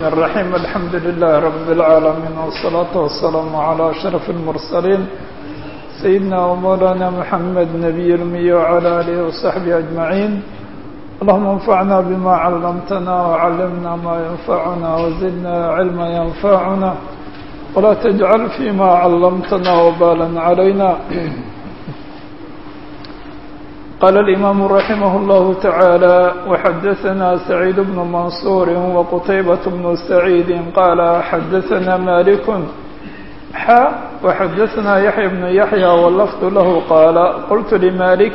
الرحيم الحمد لله رب العالمين والصلاة والسلام على أشرف المرسلين سيدنا ومولانا محمد نبي المي وعلى آله وصحبه أجمعين اللهم انفعنا بما علمتنا وعلمنا ما ينفعنا وزدنا علما ينفعنا ولا تجعل فيما علمتنا وبالا علينا قال الإمام رحمه الله تعالى وحدثنا سعيد بن منصور وقتيبة بن سعيد قال حدثنا مالك حا وحدثنا يحيى بن يحيى واللفظ له قال قلت لمالك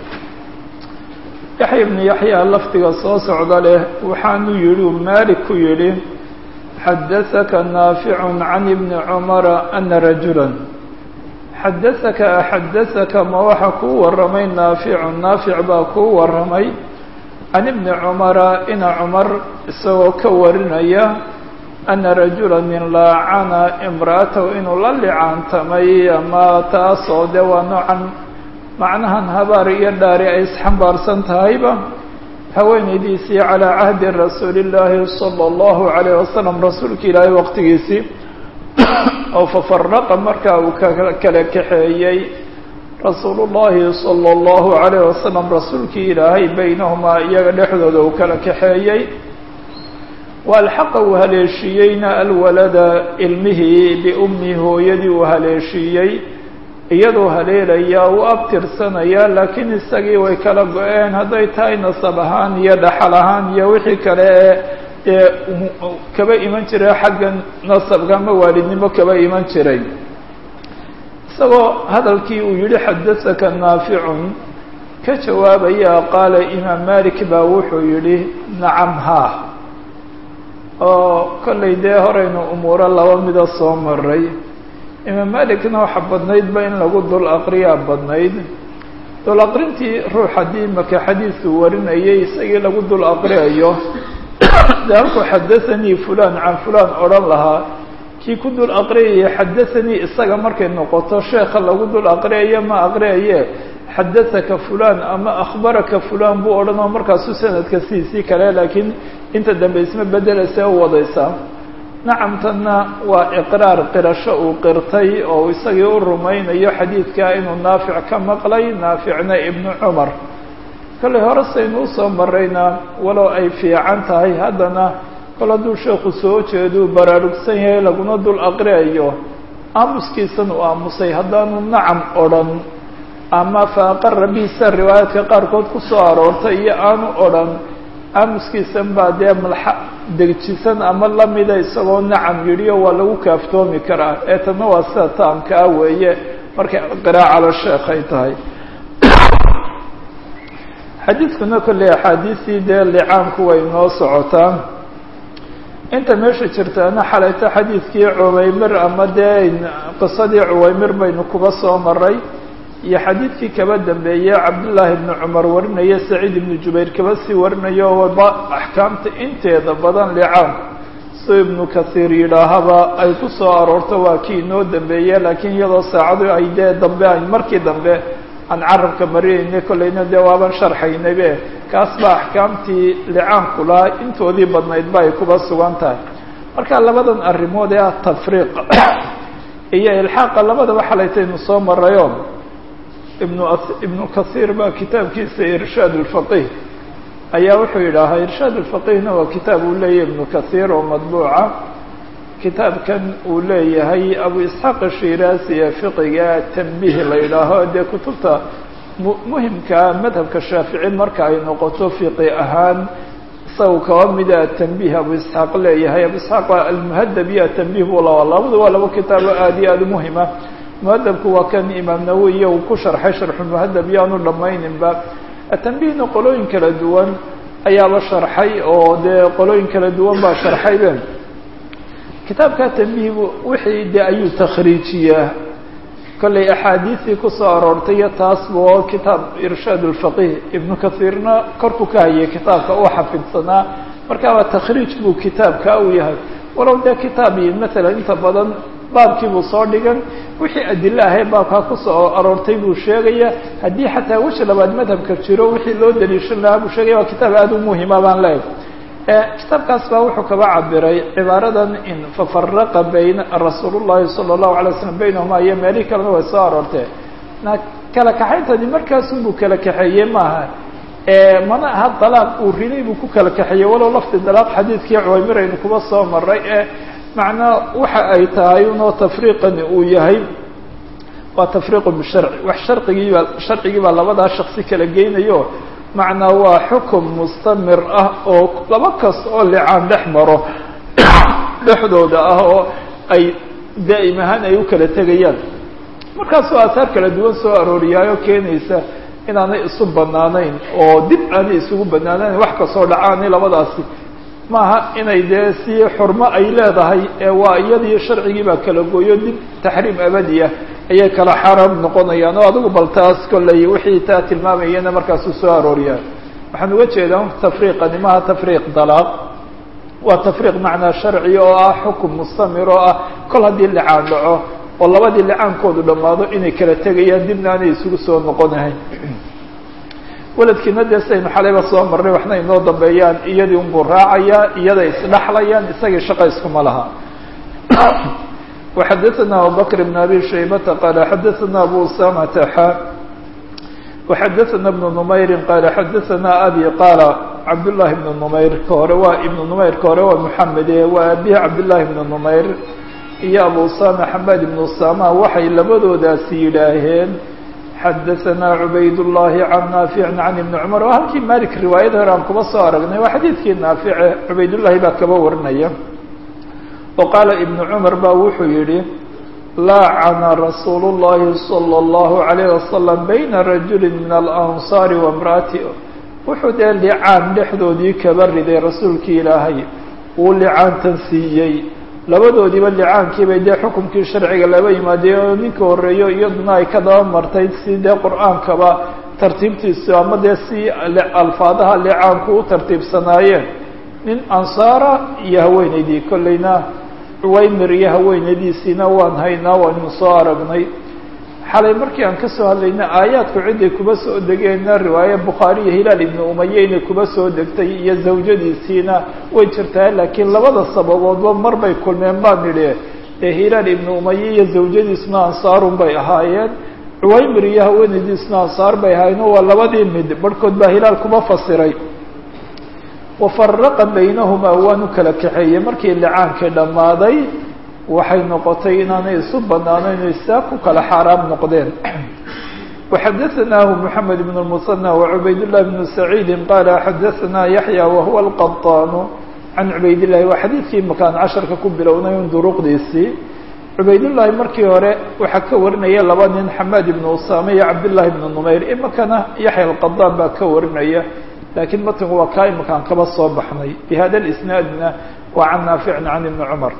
يحيى بن يحيى لفظ صوص عضله وحان يلو مالك يلي حدثك نافع عن ابن عمر أن رجلا xadasaka axadasaka ma waxa kuu warramay naaficu naafic baa kuu warramay can ibni cumara ina cumar isagoo ka warinaya ana rajula nin laacana imra'atahu inuu la licaantamay ama taasoo dee waa noocan macnahan habaar iyo dhaari ay isxambaarsan tahayba haweenaydiisii calaa cahdi rasuuli illaahi sala allahu calayh wasalam rasuulka ilaahay waqtigiisii oo fafaraqa markaa uu kala kaxeeyey rasuulu llahi sala allahu calayh wasalam rasuulkii ilaahay baynahumaa iyaga dhexdooda uu kala kaxeeyey wa alxaqa uu haleeshiiyeyna alwalada ilmihii biummi hooyadii uu haleeshiiyey iyadoo haleelaya u abtirsanaya laakiin isagii way kala go-een hadday tahay nasab ahaan iyo dhaxal ahaan iyo wixii kale ee dee kaba iman jiray xagga nasabka ama waalidnimo kaba iman jiray isagoo hadalkii uu yihi xadasaka naaficun ka jawaabaya qaala imaam malik baa wuxuu yihi nacam haa oo kollay dee horeynu umuuro laba mida soo maray imaam malikna waxa badnaydba in lagu dul aqriyaa badnayd dul aqrintii ruux haddii maka xadiidku warinayay isagii lagu dul aqriyayo de halkuu xadaanii fulan can fulan odhan lahaa kii ku dul aqriyaya xadaanii isaga markay noqoto sheekha lagu dul aqriyayo ma aqriyaye xadasaka fulan ama akhbaraka fulan buu odhanoo markaasu sanadka sidiisii kale laakiin inta dambe isma bedeleysa u wadaysaa nacamtanna waa iqraar qirasho uu qirtay oo isagii u rumaynayo xadiidka inuu naafic ka maqlay naaficna ibnu cumar kollay hore saynu usoo marayna walow ay fiican tahay haddana kol hadduu sheekhu soo jeeduu baraarugsan yahay laguna dul aqriyayo aamuskiisan uu aamusay haddaanu nacam odhan ama faaqara biisa riwaayaadka qaarkood ku soo aroortay iyo aanu odhan aamuskiisan baa dee malxa degjisan ama lamida isagoo nacam yidhiyo waa lagu kaaftoomi karaa ee tanna waa sida taamkaa weeye markay qiraacalo sheekhay tahay xadiidkuna kolley axaadiistii dee licaanku way noo socotaa inta meesha jirtaana xalayto xadiidkii cuwaymir ama dee qisadii cuwaymir baynu kuba soo maray iyo xadiidkii kaba dambeeyey cabdullaahi ibnu cumar warinaya saciid ibnu jubayr kaba sii warinayo waba axkaamta inteeda badan licaanku soo ibnu kasiir yidhaahaba ay ku soo aroorto waa kii inoo dambeeye laakiin iyadoo saacadu ay dee dambe ay markii dambe aan carabka marinayna kollayna dee waaban sharxaynabe kaas baa axkaamtii licaanku lahaa intoodii badnaydba ay kuba sugan tahay marka labadan arrimood ee ah tafriiq iyo ilxaaqa labadaba xalaytaynu soo marayo ibnu ibnu kasiir baa kitaabkiisa irshaad ulfaqih ayaa wuxuu yidhaahaa irshaad ulfaqihna waa kitaab uu leeyahay ibnu kasiir oo madbuuca kitaabkan uu leeyahay abu isxaaq ashiraasi ee fiqiga tanbiih la yidhaaho dee kutubta muhimkaa madhabka shaafici marka ay noqoto fiqi ahaan isaga kaba mida atanbiih abu isxaaq leeyahay abu isxaaq almuhadab iyo atanbiih buu laba labadu waa laba kitaabo aada iyo aada umuhima muhadabku waa kan imaam nawowiya uu ku sharxay sharxulmuhadab iyo aanu dhamayninba atanbiihna qolooyin kala duwan ayaaba sharxay oo dee qolooyin kala duwan baa sharxaybe kitaabka tanbiih wixii de ayuu takhriijiyaa kollay axaadiistii kusoo aroortay iyo taasba oo kitaab irshaad ulfaqih ibnu kasiirna korku ka hayay kitaabka uu xafidsanaa markaaba takhriij buu kitaabka u yahay walow dee kitaab masalan inta badan baabkiibuu soo dhigan wixii adilo ahay baabkaa kusoo aroortay buu sheegaya haddii xataa weji labaad madhabka jiro wixii loo daliishan lahaa buu sheegaya waa kitaab aada u muhima baan leehay kitaabkaas baa wuxuu kaba cabiray cibaaradan in fafaraqa bayna rasuul llahi sala allahu alay slam baynahuma iyo meelihii kalena way soo aroortee na kala kaxayntani markaasunbuu kala kaxeeyey maaha mana aha dalaaq uu riday buu ku kala kaxeeyey walow lafdi dalaaq xadiidkii cuwaymir aynu kuba soo maray ee macnaa waxa ay tahay unoo tafriiqani uu yahay waa tafriiqu bisharci wax sharcigiibaa sharcigii baa labadaa shaksi kala geynayo macnaa waa xukum mustamir ah oo laba kas oo licaan dhex maro dhexdooda ah oo ay daa'im ahaan ay u kala tegayaan markaasoo aahaar kala duwan soo arooriyaayo keenaysa inaanay isu banaanayn oo dib aanay isugu banaanayn wax kasoo dhacaanay labadaasi maaha inay dee si xurmo ay leedahay ee waa iyadii sharcigii baa kala gooyo dib taxriim abadi ah ayay kala xaaraam noqonayaan oo adigu bal taas kolley wixii taa tilmaamayana markaasu soo arooriyaan waxaan uga jeedaa tafriiqani maha tafriiq dalaaq waa tafriiq macnaa sharci oo ah xukum mustamir oo ah kol haddii licaan dhaco oo labadii licaankoodu dhammaado inay kala tegayaan dibna aanay isugu soo noqonahayn weladkiina dee sidaynu xalayba soo marnay waxna inoo dambeeyaan iyadii unbuu raacayaa iyaday isdhaxlayaan isagii shaqa iskuma laha وxadثna abubكر بن abي شhaybة qال xadثna abu usamة xا وxadثna بن نmayri qال xadثna abي qاl cabdاللahi بن نmayr ka hore waa iبن نmayr ka hore waa mحamede waa abihi cabdاللahi بن نmayr iyo abu usama xamad بن usama waxay labadoodaasi yidhaaheen xadaثna cubayd الlahi can naafic can iبn cmar oo halkii malik riwaayada hore aan kuba soo aragnay waa xadiidkii naafice cubaydالlahi baa kaba warinaya oo qaala ibnu cumar baa wuxuu yidhi laacana rasuulu llahi salى اllahu عalayh wasalam bayna rajuli min alansaari waimra'ati wuxuu dee licaan dhexdoodii kaba riday rasuulkii ilaahay uu licaantan siiyey labadoodiiba licaankiibay dee xukumkii sharciga laba yimaadeen oo ninka horreeyo iyaduna ay ka daba martay si dee qur-aankaba tartiibtiisu ama dee si alfaadaha licaanku u tartiibsanaayeen nin ansaara iyo haweenaydii kollayna cuwaymir iyo haweenaydiisiina waan haynaa waanu soo aragnay xalay markii aan ka soo hadlaynay aayaadku ciday kuba soo degeenna riwaaye bukhaari iyo hilaal ibnu umaye inay kuba soo degtay iyo zawjadiisiina way jirtaa laakiin labada sababoodba mar bay kulmeen baan nidhi ee hilaal ibnu umaye iyo zawjadiisuna ansaarun bay ahaayeen cuwaymir iyo haweenaydiisuna ansaar bay ahaayeen waa labadii mid barhkood baa hilaal kuma fasiray wafaraqa baynahumaa waanu kala kaxeeyey markii licaankii dhammaaday waxay noqotay inaanay isu banaano inay saa ku kala xaaraam noqdeen waxadaanaahu moxamed ibn lmusanى wacubaydاllahi bnu saciidi qaala xadaanaa yaxya wahuwa alqaطaanu can cubaydillahi waa xadiidkii makaan casharka ku bilownay un duruqdiisii cubaydullaahi markii hore waxaa ka warinaya laba nin xamaad ibnu usaame iyo cabdillaahi ibnu numayr imakana yaxya alqadaan baa ka warinaya lakiin matngu waa kaa imakaan kaba soo baxnay bihada isnaadna waa can naaficin can ibni cumar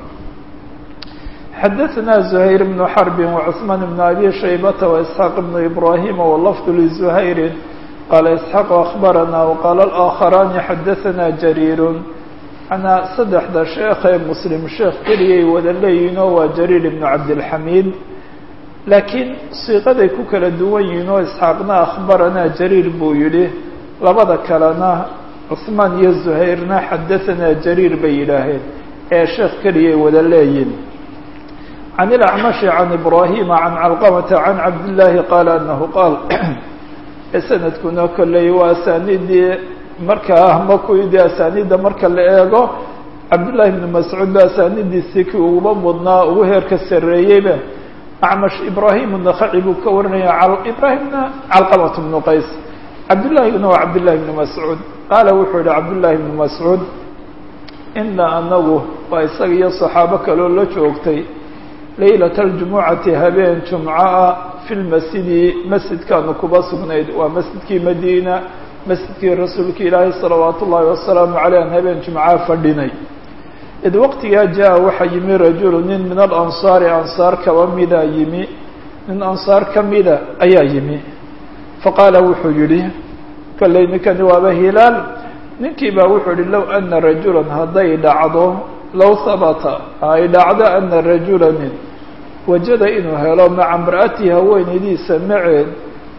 xadaثna زuhayr bn xarbi وcثmaan bn abi shaybata وإسxaaq bn ibrahima wlafd lزuhayri qaala isxaaq akhbarana wqaala اlآakharani xadaثna jariir manaa saddexda sheekee muslim sheekh keliyay wada leeyihin oo waa jariir ibn cabdilxamiid laakiin siiqaday ku kala duwan yihiin oo isxaaqna akhbarana jariir buu yihi labada kalena cusmaan iyo zuhayrna xadaanaa jariir bay yidhaaheen ee sheekh keliyay wada leeyihin can ilacmashi can ibraahima can calqamata can cabdillaahi qaala anahu qaal sanadkuna kolley waa asaaniidii markaa makuydii asaaniidda marka la eego cabdullaahi bni mascuud ba asaanidiisii kii uguba mudnaa ugu heerka sarreeyeyba acmash ibraahim nakaci buu ka warinaya ibraahimna calqamat bnu qays cabdullaahiguna waa cabdullahi bni mascuud qaala wuxuu yihi cabdullaahi bni mascuud ina anagu waa isaga iyo saxaabo kaloo la joogtay laylata aljumucati habeen jumca fi lmasjidi masjidkaanu kuba sugnayd waa masjidkii madiina masjidkii rasuulka ilaahi salawaatu ullaahi wasalaamu caleyh an habeen jumcaa fadhinay id waqtigaa jaa waxaa yimi rajulu nin min alansaari ansaar kaba mida yimi nin ansaar ka mida ayaa yimi faqaala wuxuu yihi kolley ninkani waaba hilaal ninkii baa wuxuu yihi low ana rajulan hadday dhacdo low habata ay dhacdo ana rajula nin wajada inuu helo maca imra'atihi haweenaydiisa maceed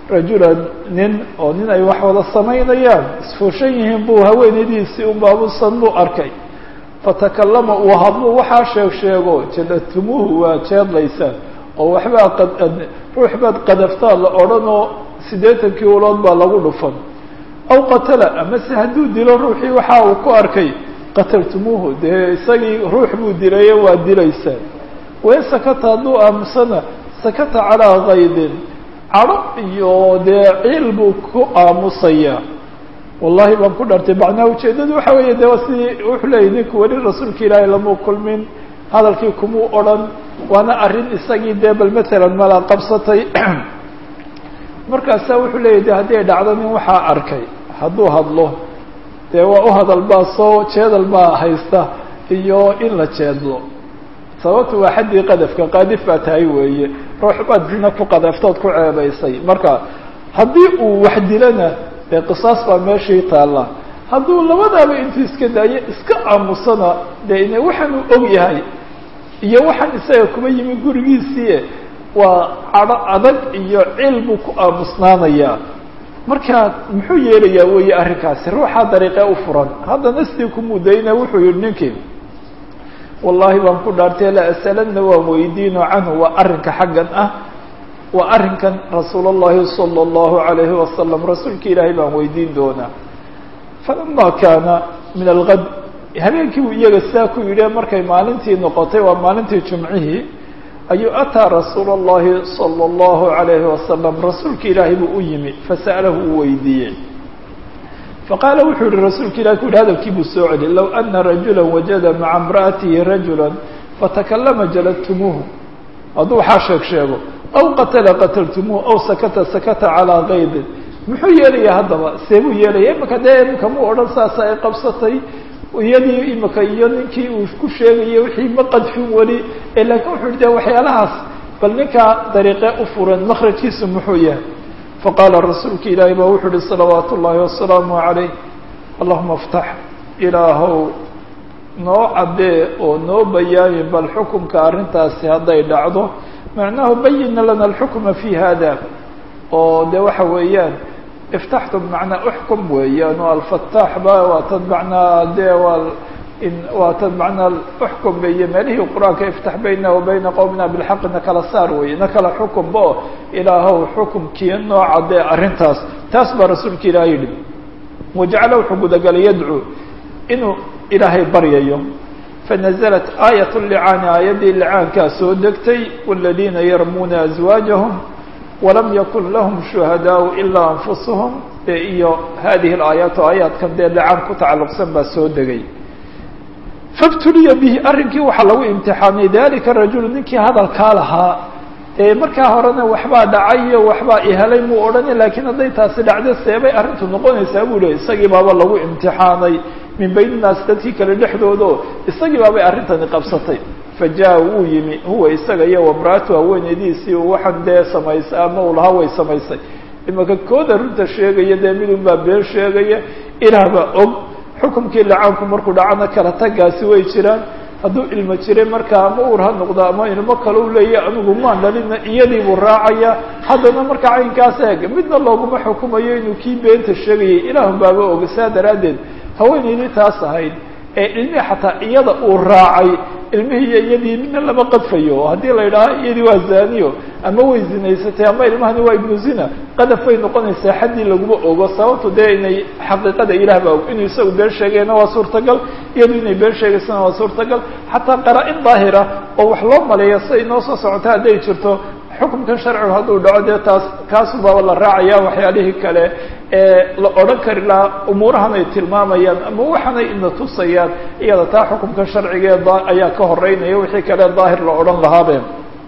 rajulan nin oo nin ay wax wada samaynayaan isfuushan yihiin buu haweenaydiisii unbaabusan buu arkay fatakallama uu hadluu waxaa sheeg sheego jadatumuuhu waa jeedlaysaan oo waxbaa qad ruux baad qadaftaan la odhanoo siddeetankii ulood baa lagu dhufan aw qatala amase hadduu dilo ruuxii waxa uu ku arkay qataltumuuhu dee isagii ruux buu dilaye waa dilaysaan wain sakata hadduu aamusana sakata calaa kaydin cadho iyo dee ciil buu ku aamusayaa wallahi baan ku dhartay macnaha ujeeddadu waxa weeye de waa sidii wuxuu leeyay ninku weli rasuulka ilaahay lamuu kulmin hadalkii kumuu odhan waana arrin isagii dee bal matalan mala qabsatay markaasaa wuxuu leeyahy de haddii ay dhacdo nin waxaa arkay hadduu hadlo dee waa u hadal baa soo jeedal baa haysta iyo in la jeedlo sababtu waa xaddii qadafka qaadif baa tahay weeye ruux baad zina ku qadaftood ku ceebaysay marka haddii uu wax dilana dee qisaas baa meeshii taalla hadduu labadaaba intuu iska daayo iska aamusana dee ine waxaanuu og yahay iyo waxaan isaga kuma yimi gurigiisii waa cadho adag iyo cil buu ku aamusnaanayaa marka muxuu yeelayaa weeye arrinkaasi ruuxaa dariiqee u furan haddana sidii ku mudayna wuxuu yihi ninkii wallahi baan ku dhaartay la asalanna waan weydiino canhu waa arrinka xaggan ah waa arrinkan rasuul اllahi salى اllahu alayhi wasalam rasuulka ilaahay baan weydiin doonaa falama kaana min algad habeenkii uu iyaga sidaa ku yidhi markay maalintii noqotay waa maalintii jumcihii ayuu ataa rasuul اllahi salى اllahu alayhi wasalam rasuulka ilaahay buu u yimi fasa'alahu uu weydiiyey faqaala wuxuu yihi rasuulka ilahi ku yihi hadalkii buu soo celi low ana rajula wajada maca imra'atihi rajula fatakallama jaladtumuuhu hadduu waxaa sheeg sheego aw qatala qataltumuuhu aw sakata sakata calaa kaydin muxuu yeelaya haddaba see buu yeelaya imaka dee imika muu odhan saasa ay qabsatay iyadii imika iyo ninkii uu ku sheegayay wixii ma qadfin weli laakiin wuxuu yihi de waxyaalahaas bal ninkaa dariiqee u furan makrajkiisu muxuu yahay faqaala rasuulka ilaahi baa wuxuu uhi salawaat ullaahi wasalaamu calayh allahuma aftax ilaahow noo caddee oo noo bayaami bal xukumka arrintaasi hadday dhacdo macnahu bayina lana alxukma fi hada oo de waxa weeyaan iftaxtu bmacnaa uxkum weeyaan oo alfataax ba waa tad macnaa de waa waa tad macnaa uxkum iyo meelihii qur-aanka iftax bayna wa bayna qowmina bilxaqi na kala saar weeye na kala xukumba oo ilaahow xukumkii noo caddee arrintaas taas baa rasuulka ilaah yidhi wajacala wuxuu gudagalay yadcuu inuu ilaahay baryayo fanaزlat aayat licaani aayaddii licaankaa soo degtay wاladiina yarmuuna azwaajahum walam yakun lahum shuhadaau ilaa anfusuhum de iyo hadihi alaayaatu aayaadkan dee licaan ku tacalluqsan baa soo degay fabtuliya bihi arrinkii waxaa lagu imtixaamay dalika rajulu ninkii hadalkaa lahaa ee markaa horena waxbaa dhacayo waxbaa ihelay muu odhani lakiin hadday taasi dhacdo seebay arrintu noqonaysaa buu lehy isagii baaba lagu imtixaanay min bayni naas dadkii kale dhexdoodo isagii baabay arrintani qabsatay fa jaa wuu yimi huwa isaga iyo wamraatu haweenaydiisii waxaan dee samaysay ama uu lahaa way samaysay imaka kooda runta sheegaya dee midun baa been sheegaya ilaah baa og xukumkii lacaanku markuu dhacana kala tagaasi way jiraan hadduu ilmo jiray markaa ama uur ha noqdo ama ilmo kale u leeyahy anigu maan dhalina iyadii buu raacaya haddana markaa caynkaas eeg midna looguma xukumayo inuu kii beenta sheegayay ilaahun baaba oga saa daraaddeed haweenaydii taas ahayd ee ilmihii xataa iyada uu raacay ilmihii iyo iyadii midna lama qadfayo oo haddii la yidhaaho iyadii waa zaniyo ama way zinaysatay ama ilmahani waa ibnu zina qadaf bay noqonaysaa xaddii laguma ogo sababtu dee inay xaqiiqada ilaah baa og inuu isagu been sheegayna waa suurtagal iyadu inay been sheegaysana waa suurtagal xataa qaraa-in daahira oo wax loo maleeya siday noo soo socota hadday jirto xukumkan sharcigu hadduu dhaco dee taas kaasu baaba la raacaya waxyaalihii kale ee la odhan kari lahaa umuurahan ay tilmaamayaan ama waxanay ina tusayaan iyada taa xukumkan sharcigee ayaa ka horeynaya wixii kale daahir la odhan lahaabe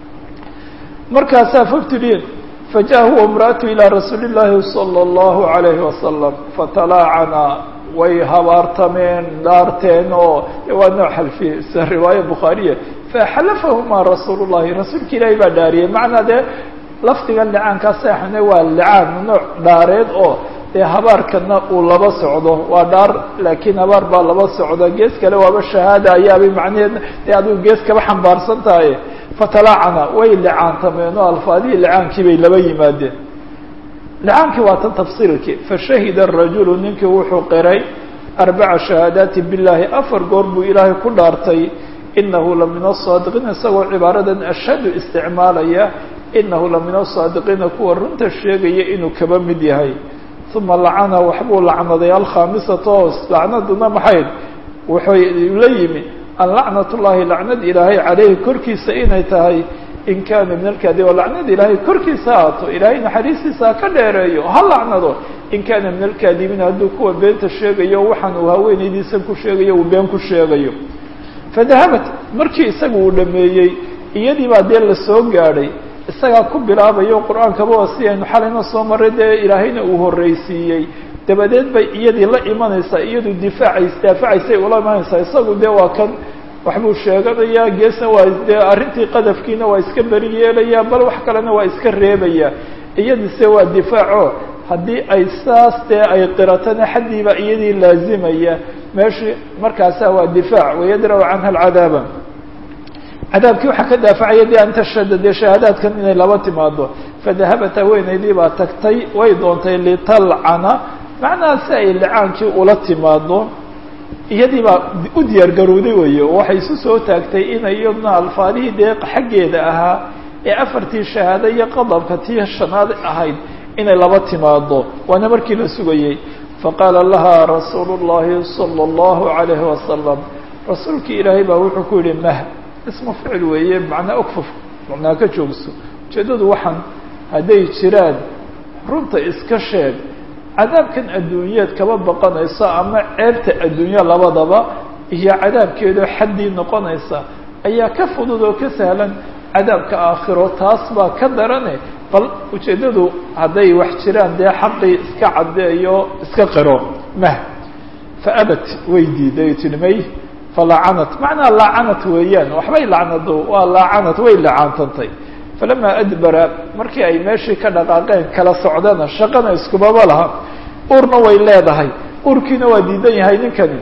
markaasaa fabtiliin faja huwa imra'atu ilaa rasuuli llaahi sala allahu alayhi wasalam fatalaacana way habaartameen dhaarteen oo waa nooc xalfiye sida riwaaya bukhaariya faxalafahumaa rasuul llahi rasuulka ilaahi baa dhaariyey macnaa dee lafdigan licaankaa seexane waa licaan nooc dhaareed oo dee habaarkana uu laba socdo waa dhaar laakiin habaar baa laba socda gees kale waaba shahaada ayaabay macnaheed dee adigu gees kaba xambaarsan tahay fatalaacana way licaantameen oo alfaadihii licaankii bay laba yimaadeen licaankii waa tan tafsiilkii fashahida rajulu ninkii wuxuu qiray arbaca shahaadaati biاllahi afar goor buu ilaahay ku dhaartay inahu la min asaadiqiin isagoo cibaaradan ashhadu isticmaalaya inahu la min asaadiqiina kuwa runta sheegaya inuu kaba mid yahay uma lacana waxbuu lacnaday alkhaamisata oo lacnaduna maxayd wuxuu la yimi an lacnat ullahi lacnad ilaahay caleyhi korkiisa inay tahay in kaana min alkaadi oo lacnad ilaahay korkiisa haato ilaahay naxariistiisa ha ka dheereeyo ha lacnado in kaana min alkaadibiin hadduu kuwa beenta sheegayo waxaan uu haweenaydiisan ku sheegayo uu been ku sheegayo fadahabat markii isaga uu dhameeyey iyadii baa dee lasoo gaadhay isagaa ku bilaabayo qur-aankaba waa si aynu xalayna soo maray dee ilaahayna uu horreysiiyey dabadeed bay iyadii la imanaysaa iyadu difaacays daafacaysay ula imanaysaa isagu dee waa kan waxbuu sheeganayaa geesna waa dee arrintii qadafkiina waa iska beri yeelayaa bal wax kalena waa iska reebayaa iyadise waa difaaco haddii ay saas dee ay qiratana xaddiiba iyadii laazimaya meeshii markaasaa waa difaac wayadra'u canha alcadaaba cadaabkii waxaa ka daafacaya de an tashhada dee shahaadaadkan inay laba timaado fadahabat haweenaydii baa tagtay way doontay litalcana macnaha si ay licaankii ula timaado iyadii baa u diyaar garowday weeye oo waxay isu soo taagtay inay iyaduna alfaadihii dee xaggeeda ahaa ee afartii shahaado iyo qadabka tii shanaad ahayd inay laba timaado waana markii la sugayey faqaala laha rasuulu llahi sala allahu calayhi wasalam rasuulkii ilaahay baa wuxuu ku yihi mah ismu ficil weeye macnaa ogfuf macnaa ka joogso ujeeddadu waxaan hadday jiraan runta iska sheeg cadaabkan adduunyeed kaba baqanaysa ama ceebta adduunya labadaba iyo cadaabkeedoo xaddii noqonaysa ayaa ka fudud oo ka sahlan cadaabka aakhiro taas baa ka darane bal ujeeddadu hadday wax jiraan dee xaqii iska caddeeyo iska qiro mah fa abat way diiday tilmay falacanat macnaa laacanat weeyaan waxbay lacnado waa laacanat way lacaantantay falamaa adbara markii ay meeshii ka dhaqaaqeen kala socdana shaqana iskubaba laha urna way leedahay urkiina waa diidan yahay ninkani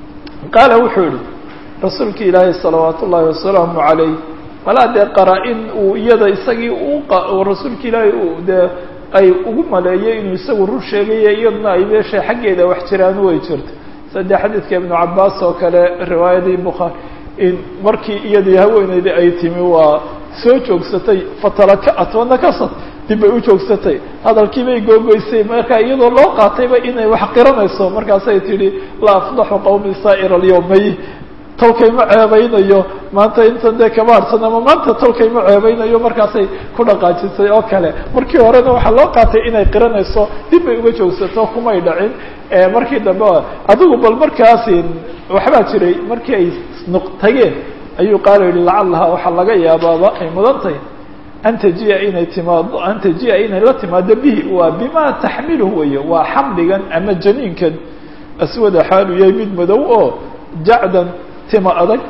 qaala wuxuu yihi rasuulki ilaahay salawaat ullaahi wasalaamu calayh malaa dee qaraa-in uu iyada isagii u rasuulka ilaahay u dee ay ugu maleeyey inuu isagu rur sheegaya iyaduna ay meesha xaggeeda wax jiraan way jirto sadde xadiidka ibnu cabaas oo kale riwaayadii bukhaari in markii iyadii haweeneydii ay timi waa soo joogsatay fatalaka-at wanakasat dib bay u joogsatay hadalkii bay googoysay marka iyadoo loo qaatayba inay wax qiranayso markaasay tidhi laa afdaxu qawmi saa'ir alyawmay tolkay ma ceebaynayo maanta intan dee kama harsan ama maanta tolkay ma ceebaynayo markaasay ku dhaqaajisay oo kale markii horena waxaa loo qaatay inay qiranayso dib bay uga joogsato kumay dhacin markii dambe adigu bal markaasi waxbaa jiray markii ay tageen ayuu qaala yihi lacallaha waxaa laga yaabaaba ay mudan tahay an tajiya inay timaado an tajiya inay la timaado bihi waa bima taxmiluhu weeye waa xamligan ama janiinkan aswada xaalu yahay mid madow oo jacdan tima adag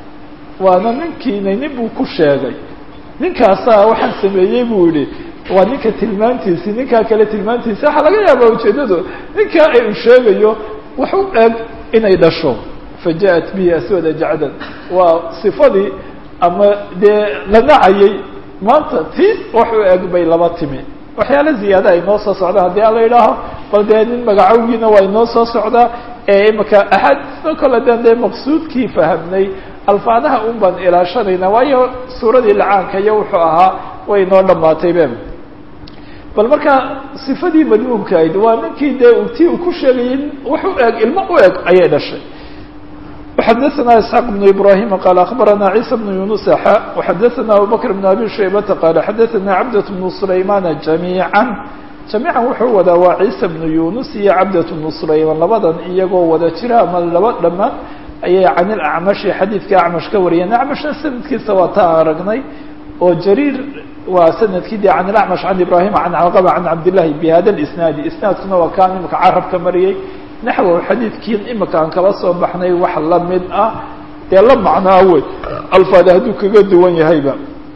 waana ninkiina nin buu ku sheegay ninkaasaa waxaan sameeyey buu yihi waa ninka tilmaantiisi ninkaa kale tilmaantiisi waxaa laga yaabaa ujeedadu ninkaa ay u sheegayo wax u eg inay dhasho fa ja'at bihi aswada jacdan waa sifadii ama dee la nacayay maanta ti wax u eg bay laba timi waxyaala ziyaada ay noo soo socdaa haddii ala yidhaaho bal dee nin magacowgiina waa inoo soo socdaa ee imaka axaadiisno kale den dee maqsuudkii fahamnay alfaadaha un baan ilaashanayna waayo suuradii lacaanka iyo wuxuu ahaa way inoo dhamaatay be bal markaa sifadii madmuumka ahayd waa ninkii dee ti uu ku sheegayay wax u eg ilmo u eg ayay dhashay وxadثna isحاq بن ibrahim qال aخbarana عيسى بن yuنuس xا وxadثna abubكر بن abi shaybةa qال xadثna cabdة بن سulaymana جamيعا جamيعا wuxuu wadaa waa ciisa بن yuنuس iyo cabdة بن سulayman labadan iyagoo wada jira ama laba dhamaan ayay can اlأcmaشhi xadiidka acmash ka wariyeen acmashna sanadkiisa waa ta aragnay oo jariir waa sanadkii de can اأcmaش can ibrahim can caqba can cabdالlahi bhada الإsnaadi isnaadkuna waa kaan imika carabka mariyey naxwow xadiidkiin imika aan kala soo baxnay wax lamid ah dee la macnaa wey alfaada hadduu kaga duwan yahayba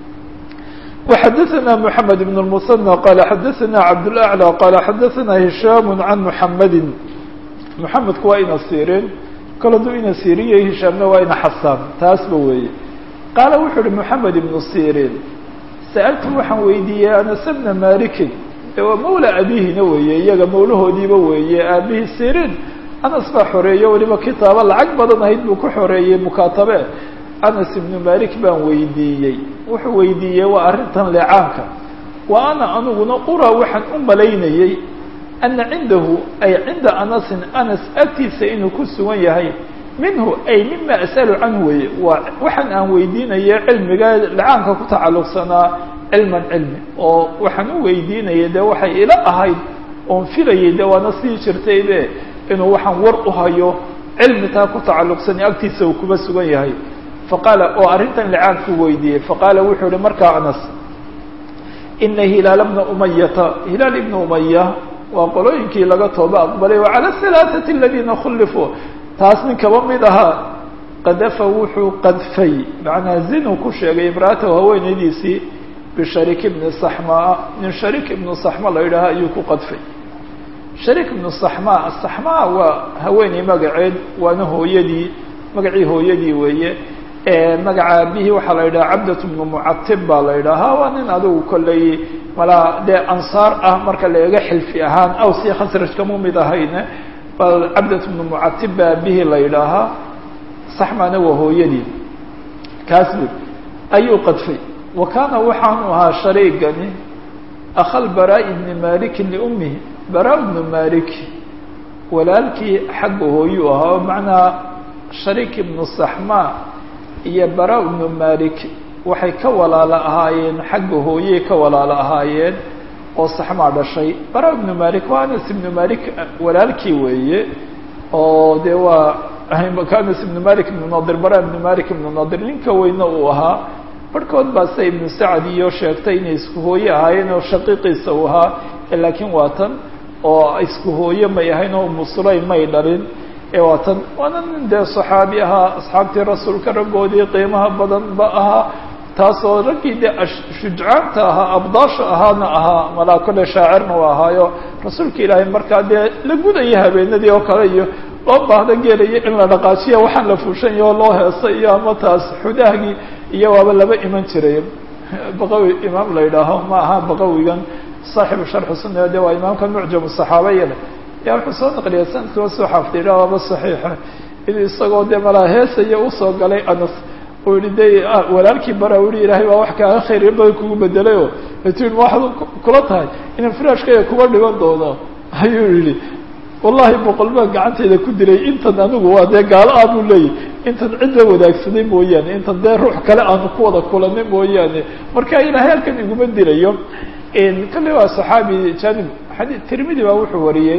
وxadثna mحamed بن المثنى qال xadثna cabdالأعلى qال xadثna هisham عan mحamedi mحamedku waa ina sirin kol hadduu ina siriye hishaamna waa ina xasaan taasba weeye qaala wuxuu uhi mحamed iبن sirin sa'altu waxaan weydiiyey anas bna malikin de waa mawla abihina weeye iyaga mawlahoodiiba weeye aabihii sirin anas baa xoreeye weliba kitaabo lacag badan ahayd buu ku xoreeyey mukaatabe anas ibnu malik baan weydiiyey wuxuu weydiiyey waa arrintan leecaanka wa ana aniguna uraa waxaan u malaynayey ana cindahu ay cinda anasin anas agtiisa inuu ku sugan yahay minhu ay mima as'alu canhu weye waa waxaan aan weydiinaya cilmiga lecaanka ku tacalluqsanaa cilman cilmi oo waxaan u weydiinayay dee waxay ila ahayd oon filayay de waana sii jirtaybe inuu waxaan war u hayo cilmi taa ku tacalluqsani agtiisa uu kuba sugan yahay faqaala oo arrintan lecaanku weydiiyey faqaala wuxuu ihi markaa anas ina hilaal bna umayata hilaal ibna umaya waa qolooyinkii laga tooba aqbalay wa cala halaaثati aladiina khulifuu taas nin kaba mid ahaa qadafa wuxuu qadfay macnaa zinu ku sheegay imra'atahu haweenaydiisii bisharik ibni saxmaa nin sharik ibnu saxma la yidhaaha ayuu ku qadfay sharik ibnu saxmaa saxmaa waa haweeney magaceed waana hooyadii magacii hooyadii weeye magaca aabihii waxaa la yidhaha cabdat bnu mucatib baa la yidhaahaa waa nin adigu kolley malaa dee ansaar ah marka la eego xilfi ahaan aws iyo khasraj kama mid ahayne bal cabdat bnu mucatib baa aabihii la yidhaahaa saxmana waa hooyadii kaas bud ayuu qadfay wa kaana waxaanu ahaa shariigani akhal baraa ibni malikin liummihi baraa ibnu malik walaalkii xagga hooyuu ahaa oo macnaa shariik ibnu saxmaa iyo bara ibnu malik waxay ka walaalo ahaayeen xagga hooyey ka walaalo ahaayeen oo saxmaa dhashay bara ibnu malik waa anas ibnu malik walaalkii weeye oo dee waa anas ibnu malik ibnu nadir bara ibnu malik ibnu nadir ninka weyne uu ahaa barhkood baa sida ibnu sacad iyo sheegtay inay isku hooye ahaayeen oo shaqiiqiisa uu ahaa laakiin waa tan oo isku hooye may ahayn oo umu sulaym may dhalin waa tan waana nin dee saxaabi ahaa asxaabtii rasuulka raggoodii qiimaha badan ba ahaa taasoo raggii dee shujcaanta ahaa abdaasha ahaana ahaa malaa kole shaacirna u ahaayo rasuulka ilaahay markaa dee la gudaya habeenadii oo kale iyo loo baahda geelayo in la dhaqaajiya waxaan la fuushan yaho loo heesa iyo ama taas xudaahgii iyo waaba laba iman jiray baqawi imaam la yidhaaho ma aha baqawigan saaxibu sharxu sunna de waa imaamka mucjam saxaabaya ya wuxuu soo naqliyay sanadkua soo xaafdiya waaba saxiixa inuu isagoo dee malaa heesaya usoo galay anas uu yihi de walaalkii bara u yihi ilaahay baa wax kaaga khayr badan kugu bedelay oo ati waxaad kula tahay inaan firaashkaya kuga dhiban doono ayuu yihi wallahi boqol baan gacantayda ku dilay intan anigu waa dee gaalo aanu leeyahy intan cid la wadaagsaday mooyaane intan dee ruux kale aanu ku wada kulanay mooyaane marka ilaahay halkan iguma dilayo kale waa saxaabi janib xadii tirmidi baa wuxuu wariyey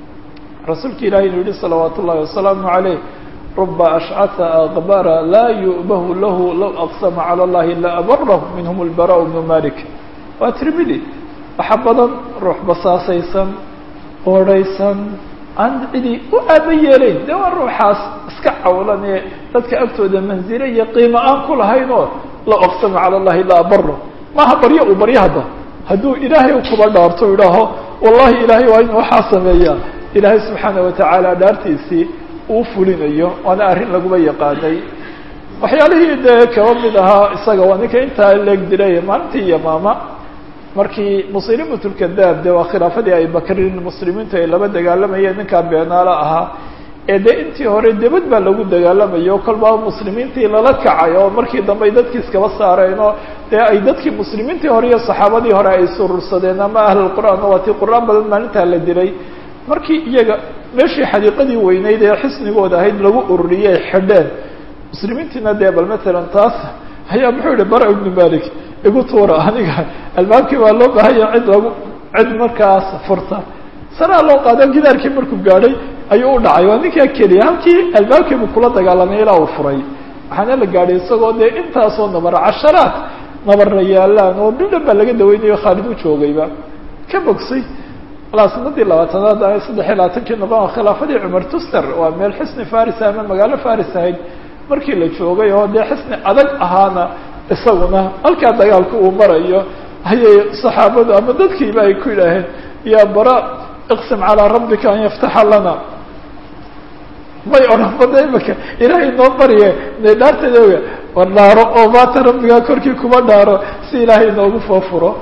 rasuulka ilahi inuu yihi salawaat ullahi wasalaamu caleyh ruba ashcata akbara laa yu'bahu lahu law aqsama cala allahi la abarahu minhum lbara bnu malik waa tirmidi waxa badan ruux basaasaysan oodhaysan aan cidi u aaba yeelayn de waa ruuxaas iska cawlan ee dadka agtooda manzile iyo qiimo aan ku lahayn oo la aqsama cala allahi la abaro maaha baryo uu baryo hadda hadduu ilaahay kuba dhaarto idhaaho wallahi ilaahay waa inu waxaa sameeyaa ilaahay subxaana watacaala dhaartiisii uu fulinayo waana arrin laguba yaqaanay waxyaalihii dee kaba mid ahaa isaga waa ninka intaa leeg dilay maalintii iyo maama markii muslimatulkadaab de waa khilaafadii abibakrin muslimiintu ay laba dagaalamayeen ninkaa beenaalo ahaa ee dee intii hore debad baa lagu dagaalamayo kolbaa muslimiintii lala kacay oo markii dambe ay dadkii iskaba saareen oo dee ay dadkii muslimiintii hore iyo saxaabadii hore ay surursadeen ama ahlulqur'aan waa tii qur-aan badan maalintaa la dilay markii iyaga meeshii xadiiqadii weyneyd ee xisnigooda ahayd lagu ururiyey ay xidheen muslimiintiina dee bal matalan taas ayaa muxuu yihi bara ibnu malik igu tuura aniga albaabkii baa loo baahanya cid lagu cid markaas furta sanaa loo qaado gidaarkii markuu gaadhay ayuu u dhacay waa ninkaa keliya halkii albaabkiibuu kula dagaalamay ilaa uu furay waxaana la gaadhay isagoo dee intaasoo nabara casharaad nabarna yaalaan oo dhudhan baa laga daweynayo khaalid u joogayba ka bogsay walaa sanadii labaatanaad a saddex iyo labaatankii noqon khilaafadii cumar tuster waa meel xisni faris ama magaalo faris ahayd markii la joogay oo dee xisni adag ahaana isaguna halkaa dagaalka uu marayo ayay saxaabadu ama dadkiiba ay ku yidhaaheen ya bara iqsim calaa rabbika an yaftaxa lana may odhan bada imaka ilaahay noo barye ne dhaarteeda oga war dhaaro oo maata rabbigaa korkii kuma dhaaro si ilaahay noogu foofuro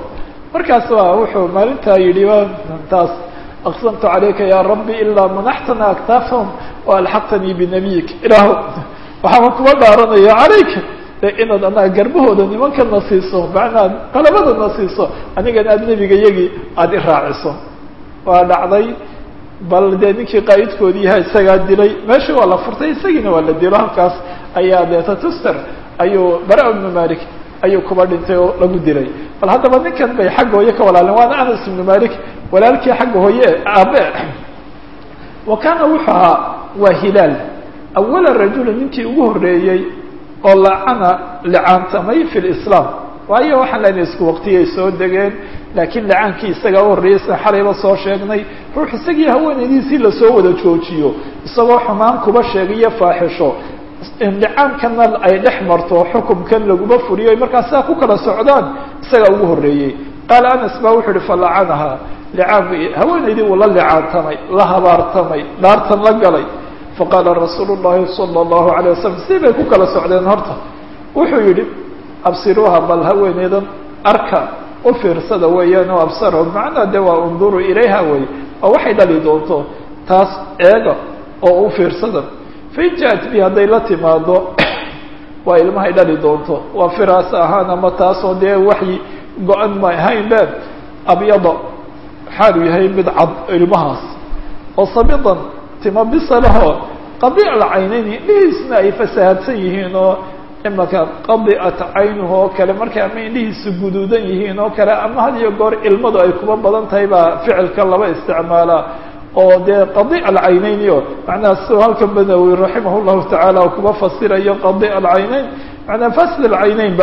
markaas waa wuxuu maalintaa yidhi taas aqsamtu calayka ya rabbi ilaa manaxtana aktaafahum waalxaqtanii binabiyik ilaahu waxaaba kuma dhaaranayo calayka de inaad anaga garbahooda nimankana siiso macnaad qalabadana siiso anigana aad nebiga yagii aada i raaciso waa dhacday bal dee ninkii qaa'idkoodii yaha isagaa dilay meeshii waa la furtay isagiina waa la dilo halkaas ayaa deeta tuster ayuu bara ibnu malik ayuu kuba dhintay oo lagu dilay bal haddaba ninkan bay xagga hooye ka walaaleen waana anas ibnu malik walaalkii xagga hooye aabe wa kaana wuxuu ahaa waa hilaal awala rajuli ninkii ugu horreeyey oo lacana licaantamay fi lislaam waayo waxaan lena isku waqtiyay soo degeen laakiin lacaankii isagaa u horreeyey sida xalayba soo sheegnay ruux isagii haweenaydiisii lasoo wada joojiyo isagoo xumaan kuba sheegayo faaxisho licaankana ay dhex marto xukumkan laguma furiyo ay markaa sidaa ku kala socdaan isagaa ugu horreeyey qaala anas baa wuxuu ihi falacanaha licaanku haweenaydii wuu la licaantamay la habaartamay dhaartan la galay faqaala rasuulu llahi sala allahu alayh wasalam si bay ku kala socdeen horta wuxuu yidhi absiruuha bal haweeneydan arka u fiirsada weeyaan oo absarahum macnaa de waa unduruu ilayha wey oo waxay dhali doonto taas eega oo u fiirsada fain ja-at bi hadday la timaado waa ilmahay dhali doonto waa firaas ahaan ama taasoo dee waxyi go-an ma ahayn be abyada xaalu yahay mid cad ilmahaas oo sabidan tima bisalaho qadiic alcaynayni indhihiisna ay fasahaadsan yihiin oo imaka qadicat caynuhu oo kale markay ama indhihiisu guduudan yihiin oo kale ama had iyo goor ilmadu ay kuba badan tahay baa ficilka laba isticmaalaa oo dee qadiic alcaynayni o macnaha siduu halkan banawi raximah llahu tacaala oo kuba fasirayo qadiic alcaynayn macnaa fasid alcaynaynba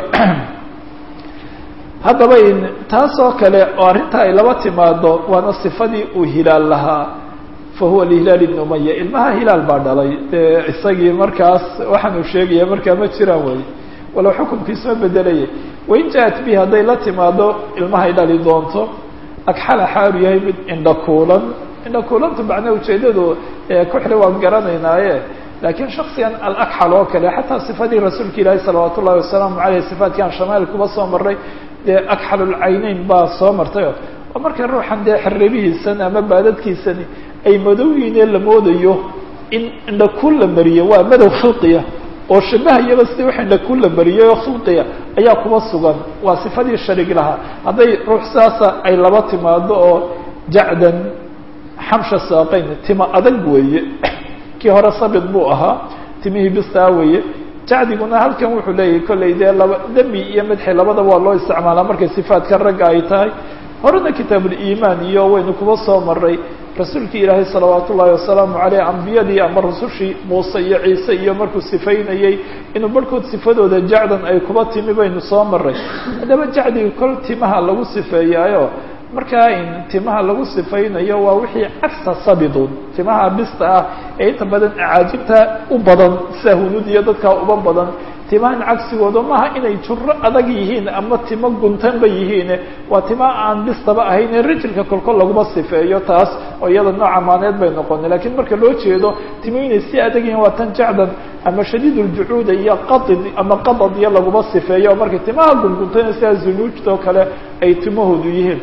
haddaba taas oo kale oo arrinta ay laba timaado waana sifadii uu hilaal lahaa fahuwa lihilaal ibn umaya ilmaha hilaal baa dhalay dee isagii markaas waxaan uu sheegaya markaa ma jiraan wey walow xukumkiisuma bedelayay wain ja-at bi hadday la timaado ilmahay dhali doonto agxala xaalu yahay mid indhakuulan indhakuulanta macnaa ujeedadu kuxli waan garanaynaaye laakiin shaksigan alakxal oo kale xataa sifadii rasuulka ilaahi salawaat ullahi wasalaamu aleyh sifaatkan shamaal kuba soo maray dee akxalulcayneyn baa soo martay oo marka ruuxan dee xiribihiisan ama baadadkiisani ay madowyiinee la moodayo in indhakuul la mariyo waa madow khilqiya oo shabahayaba sidii wax indhakuul la mariyay oo khilqiya ayaa kuba sugan waa sifadii sharig lahaa hadday ruux saasa ay laba timaado oo jacdan xamsha saaqayn tima adag weeye kii hore sabid buu ahaa timihii bistaa weeye jacdiguna halkan wuxuu leeyahay kollay dee laba demi iyo madxi labadaba waa loo isticmaalaa markay sifaadka ragga ay tahay horena kitaabuliimaan iyo waynu kuba soo maray rasuulkii ilaahay salawaat ullaahi wasalaamu caleyh ambiyadii ama rusushii muuse iyo ciise iyo markuu sifaynayey inuu barhkood sifadooda jacdan ay kuba timi baynu soo maray haddaba jacdiga kol timaha lagu sifeeyaayo markaa in timaha lagu sifaynayo waa wixii cagsa sabidun timaha bista ah ee inta badan acaajibta u badan sida hunuud iyo dadkaa uba badan timahan cagsigooda maaha inay juro adag yihiin ama timo guntanba yihiin waa tima aan bistaba ahayn rijilka kolkol laguma sifeeyo taas oo iyada nooca maaneed bay noqona lakiin marka loo jeedo timo inay si adag yihiin waa tan jacdan ama shadiid uljucuuda iyo qadid ama qadad iyo laguma sifeeyo oo marka timaha gunguntana sidaa zunuujta oo kale ay timahoodu yihiin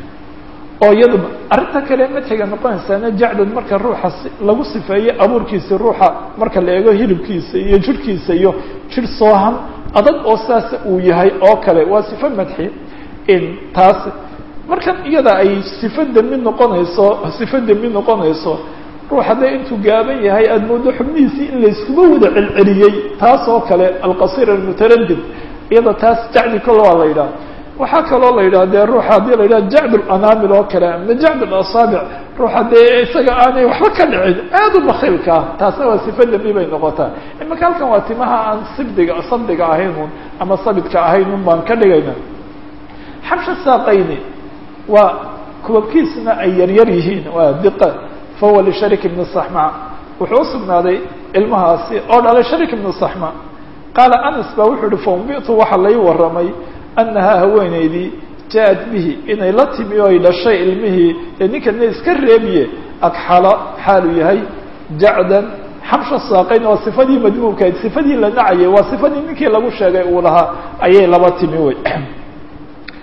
oo iyada arrinta kale madxiga noqonaysaana jacdan marka ruuxa lagu sifeeyo abuurkiisa ruuxa marka la eego hilibkiisa iyo jirhkiisa iyo jir soohan adag oo saas uu yahay oo kale waa sifo madxi in taas markan iyada ay sifo demi noqonayso sifo demi noqonayso ruux hadday intuu gaaban yahay aada moodo xubnihiisii in layskuma wada celceliyey taas oo kale alqasir almutaradid iyada taas jacdi kol waa la yidhaha waxaa kaloo la yidhaha dee ruuxa haddii la yidhaha jacd lanamil oo kale ama jacd asaabic ruuxa dee isaga aanay waxba ka dhicin aada u bakiilka ah taasna waa sifa demi bay noqotaa imaka halkan waa timaha aan sibdiga sabdiga ahaynun ama sabidka ahaynun baan ka dhigayna xabsha saaqayni waa kubabkiisna ay yaryar yihiin waa diqa fahuwa lisharik ibni saxma wuxuu usugnaaday ilmahaasi oo dhalay sharik ibni saxma qaala anas baa wuxuu yihi faumbitu waxaa lai waramay annahaa haweenaydii ja-ad bihi inay la timi oo ay dhashay ilmihii ee ninkana iska reebiye agxala xaalu yahay jacdan xabsha saaqayn waa sifadii madmuumkahayd sifadii la nacayay waa sifadii ninkii lagu sheegay uu lahaa ayay laba timi wey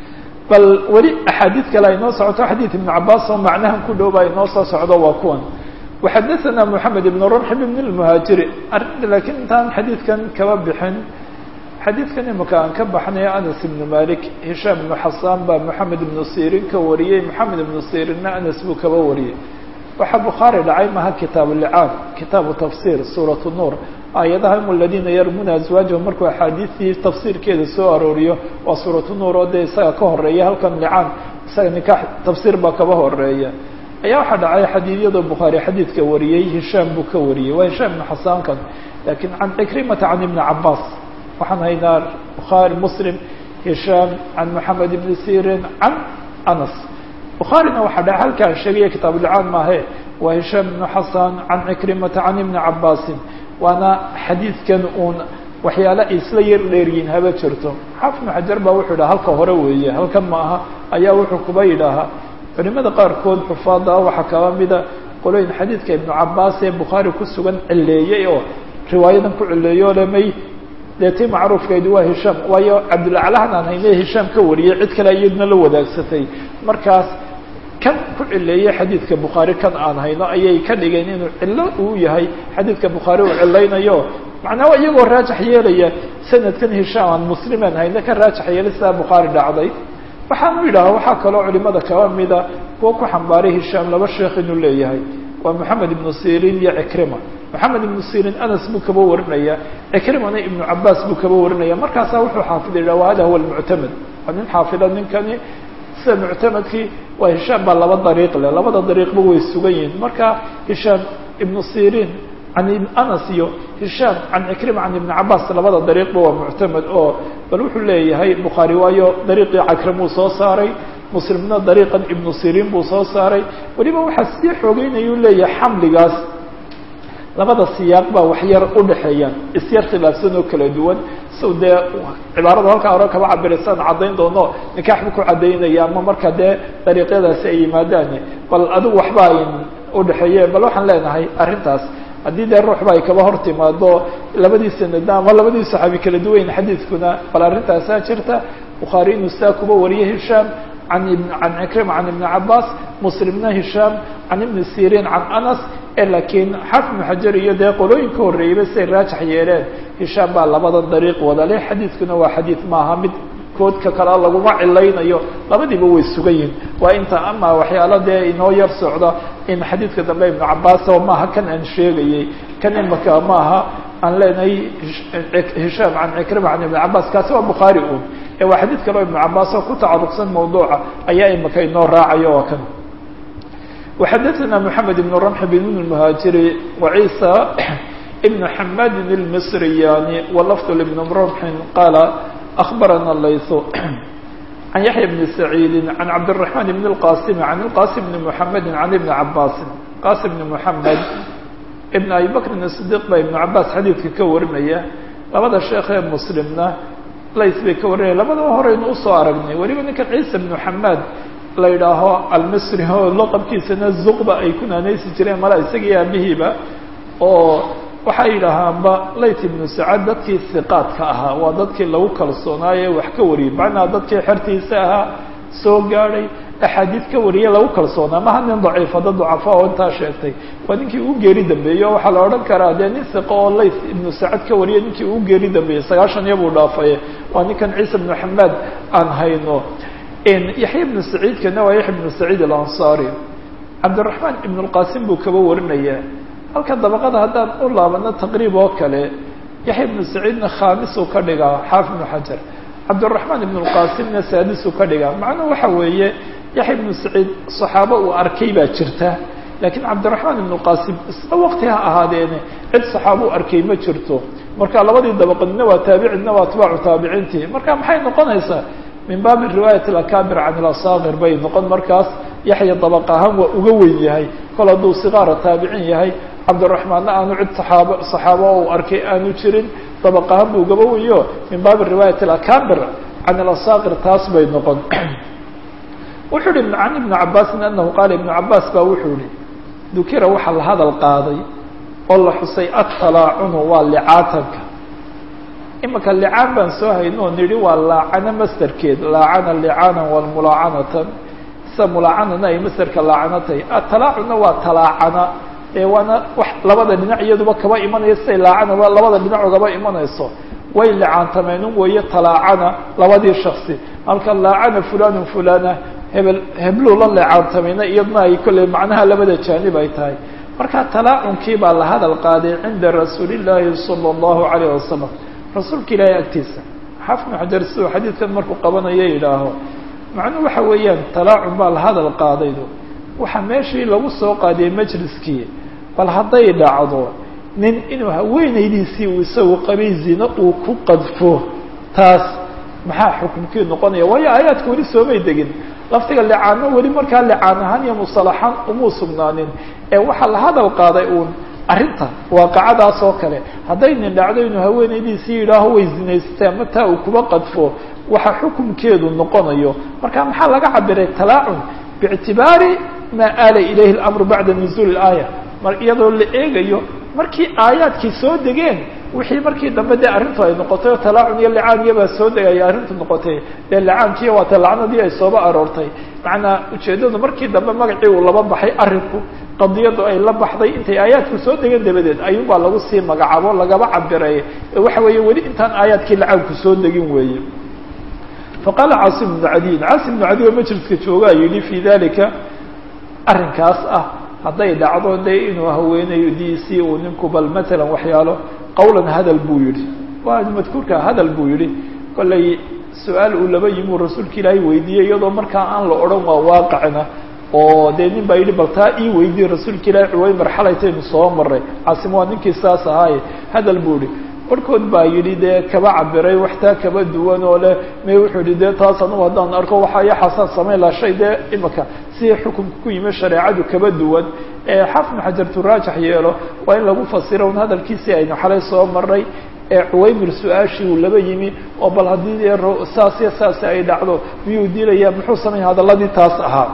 bal weli axaadiid kale ay noo socoto xadiid ibnu cabaas oo macnahan ku dhow ba ay noo soo socdo waa kuwan waxadaثana moxamed ibn rumx ibn اlmuhaajiri arrinta laakiin intaan xadiidkan kaba bixin xadiidkan imika aan ka baxnay anas ibnu malik hishaam ibnu xasaan baa moxamed ibnu sirin ka wariyey moxamed ibnu sirinna anas buu kaba wariyey waxaa bukhaari dhacay maha kitaabu licaan kitaabu tafsir suurat nuur aayadaha im aladiina yarmuna aswaajahum markuu axaadiistii tafsiirkeeda soo arooriyo waa suuratu nuur oo dee isaga ka horeeya halkan licaan isaga nikaax tafsiir baa kaba horeeya ayaa waxaa dhacay xadiidyada bukhaari xadiidka wariyey hishaam buu ka wariyey waa hishaam ibnu xasaankan lakiin can cikrimata can ibni cabaas waxaan haynaa bukhaari muslim hishaam can moxamed ibni sirin can anas bukhaarina waxaa dhaca halkaan sheegaya kitaabulicaan maahe waa hishaam ibnu xasan can cikrimata can ibni cabaasin waana xadiidkan uun waxyaale ay isla yar dheeryihin haba jirto xaafid ibnu xajar baa wuxuu yidhaha halka hore weeye halkan ma aha ayaa wuxuu kuba yidhaahaa culimada qaarkood xufaada ah waxaa kaba mida qolooyin xadiidka ibnu cabaas ee bukhaari ku sugan cileeyey oo riwaayadan ku cileeyo lemay dee tii macruufkeedu waa hishaam waayo cabdulaclahan aan hayne hishaam ka wariyey cid kale iyaduna la wadaagsatay markaas kan ku cileeyey xadiidka bukhaari kan aan hayno ayay ka dhigeen inuu cilo uu yahay xadiidka bukhaari uu cilaynayo macnaa iyagoo raajax yeelaya sanadkan hishaam aan muslimaan hayno ka raajax yeelay sidaa bukhaari dhacday waxaanu yidhaha waxaa kaloo culimada kaba mida kuwa ku xambaaray hishaam laba sheekh inuu leeyahay waa moxamed ibnu sirin iyo cikrima moxamed ibnu sirin anas buu kaba warinaya cikrimana ibnu cabaas buu kaba warinaya markaasaa wuxuu xaafida yidhaha hada huwa almuctamed waa nin xaafida ninkani sida muctamadkii waa hishaam baa laba dariiq leh labada dariiqba way sugan yihiin marka hishaam ibnu sirin can anas iyo hishaam can cikrima can ibni cabaas labada dariiqba waa muctamed oo bal wuxuu leeyahay bukhaari waayo dariiqii cakrimuu soo saaray muslimna dariiqan ibnu sirin buu soo saaray weliba waxaa sii xoogeynayuu leeyahay xamligaas labada siyaaq baa waxyar udhaxeeyaan isyar khilaafsan oo kala duwan sow dee cibaarada halkaa hore kaba cabiraysaan caddayn doono nikaax buu ku caddaynaya ama marka dee dariiqyadaasi ay yimaadaan bal adigu waxba ay udhaxeeye bal waxaan leenahay arrintaas haddii dee ruuxba ay kaba hor timaado labadii sanada ama labadii saxaabi kala duwayn xadiidkuna bal arrintaasaa jirta bukhaari inuu sidaa kuba wariye hishaam an can cikrima can ibni cabaas muslimna hishaam can ibni sirin can anas lakiin xaafid ibnu xajar iyo dee qolooyin ka horreeyeyba siay raajax yeeleen hishaam baa labada dariiq wada leh xadiidkuna waa xadiid maaha mid koodka kale laguma cilaynayo labadiiba way sugan yihin waa inta ama waxyaalo dee inoo yar socda in xadiidka dambe ibnu cabaas oo maaha kan aan sheegayey kan imaka maaha aan leenahay hishaam can cikrima can ibni cabaas kaasi waa bukhaari un ee waa xadiid kale oo ibnu cabaas oo ku tacaruqsan mawduuca ayaa imaka inoo raacayo oo kan وxadثna محamed بن رمح بن المهاaجiري وعيسى بن حmاd المصرياني ولفظ لبن رمح qال أخبرنا الليث عن يحيى بن سعيد عن عبد الرحمن بن القاسم عن القاسم بن محمد عن بن عباس قاسم بن محمد بن أبي بكر الصديq ba iبن عabاس xadيidka ka warinaya labada sheekh ee mslimna lays bay ka warinaya labadaba horeynu usoo aragnay weliba ninkan ciisa بن حmاd la yidhaaho almisri oo laqabkiisana zuqba ay ku naanaysi jireen mala isagii aabihiiba oo waxay yidhaahaanba layt ibnu sacad dadkii hiqaadka ahaa waa dadkii lagu kalsoonaaye wax ka wariyay macnaha dadkii xertiisa ahaa soo gaadhay axaadiid ka wariye lagu kalsoonaa maha nin daciifa dad ducafa oo intaa sheegtay waa ninkii uu geeri dambeeyey o waxaa la odhan karaa dee nin hiqo oo layt ibnu sacad ka wariye ninkii uu geeri dambeeyey sagaashan iyo buu dhaafaye waa ninkan ciisa ibnu xamaad aan hayno yaxya ibnu saciidkana waa yaxya ibnu saciid alansaari cabdiraxmaan ibn lqasim buu kaba warinayaa halka dabaqada haddaan u laabano taqriib oo kale yaxya ibnu saciidna khaamisuu ka dhigaa xaafid ibnu xajar cabdiraxmaan ibn lqasimna saadisuu ka dhigaa macnuhu waxa weeye yaxya ibnu saciid saxaabo uu arkay baa jirta laakiin cabdiraxmaan ibn lqasim isla waqti ha ahaadeene cid saxaabo u arkay ma jirto marka labadii dabaqadna waa taabicina waa atbaacu taabiciintii marka maxay noqonaysaa min baabi riwaayat alakabir can ilasakir bay noqon markaas yaxya dabaq ahaan waa uga weyn yahay kol hadduu sigaara taabicin yahay cabdiraxmaanna aanu cid saxaabo saxaabo u arkay aanu jirin dabaq ahaan buu ugaba wenyo min baabi riwaayat alakabir can ilasakir taas bay noqon wuxuu yihi can ibni cabaasin anahu qaala ibnu cabaas baa wuxuu yihi dukira waxaa la hadal qaaday oo la xusay atalaacunu waa licaatanka imika licaan baan soo hayno o nidhi waa laacano masderkeed laacana licaanan walmulaacanatan sida mulaacanana ay masderka laacano tahay atalaacunna waa talaacana ee waana wax labada dhinac iyaduba kaba imanaya siday laacanaba labada dhinac ogaba imanayso way licaantameenun weeye talaacana labadii shaksi halka laacana fulanun fulana hebel hebluu la licaantamayna iyadna ay kolley macnaha labada jaanib ay tahay marka talaacunkii baa la hadal qaaday cinda rasuuli llaahi sala allahu calayh wasalam rasuulka ilaahay agtiisa xafnu xajar siduu xadiidkan markuu qabanayo yidhaaho macnuhu waxa weeyaan talaacun baa la hadal qaadaydo waxaa meeshii lagu soo qaadiyay majliskii bal hadday dhacdo nin inuu haweenaydiisii uu isagu qabay zino uu ku qadfo taas maxaa xukumkii noqonaya waayo aayaadka weli soomay degin laftiga licaano weli markaa licaan ahaan iyo musalaxaan umuu sugnaanin ee waxaa la hadal qaaday uun arrinta waaqacadaas oo kale hadday nin dhacdo inuu haweenaydiisii yidhaaho way zinaysatay ama taa uu kuba qadfo waxa xukumkeedu noqonayo marka maxaa laga cabiray talaacun biictibaari maa aala ilayhi اlamru bacda nuzuuli اlaaya mar iyadoo la eegayo markii aayaadkii soo degeen wixii markii dambe dee arrintu ay noqotay oo talaacun iyo licaan iyabaa soo degaya arrintu noqotay dee licaankiiyo waata lacnadii ay sooba aroortay macnaa ujeeddadu markii dambe magacii uu laba baxay arrinku qadiyadu ay la baxday intay aayaadku soo degeen dabadeed ayuunbaa lagu sii magacaabo lagaba cabiray waxa weeye weli intaan aayaadkii licaanku soo degin weeye faqaala caasim bnu cadiyin caasim bnu cadiy oo majliska joogaa yidhi fii dalika arrinkaas ah hadday dhacdo dee inuu haweenaydiisii uu ninku bal matalan waxyaalo qawlan hadal buu yidhi waa madkuurka hadal buu yidhi kollay su-aal uu laba yimi uu rasuulka ilaahay weydiiyey iyadoo markaa aan la odhan waa waaqicna oo dee nin baa yidhi bal taa ii weydiiyey rasuulka ilaahay cuway marxalaytaynu soo maray caasim waa ninkii saas ahaaye hadal buu yidhi barhkood baa yidhi dee kaba cabiray waxtaa kaba duwan oo leh may wuxuu yihi dee taas anugu haddaan arko waxaa iyo xasaan samayn laha shay dee imika si xukunka ku yimi shareecadu kaba duwan ee xafnu xajartu raajax yeelo waa in lagu fasiro un hadalkiisii aynu xalay soo maray ee cuwaymir su-aashii uu laba yimi oo bal haddii dee saas iyo saasi ay dhacdo miyuu dilayaa muxuu samayn hadalladii taas ahaa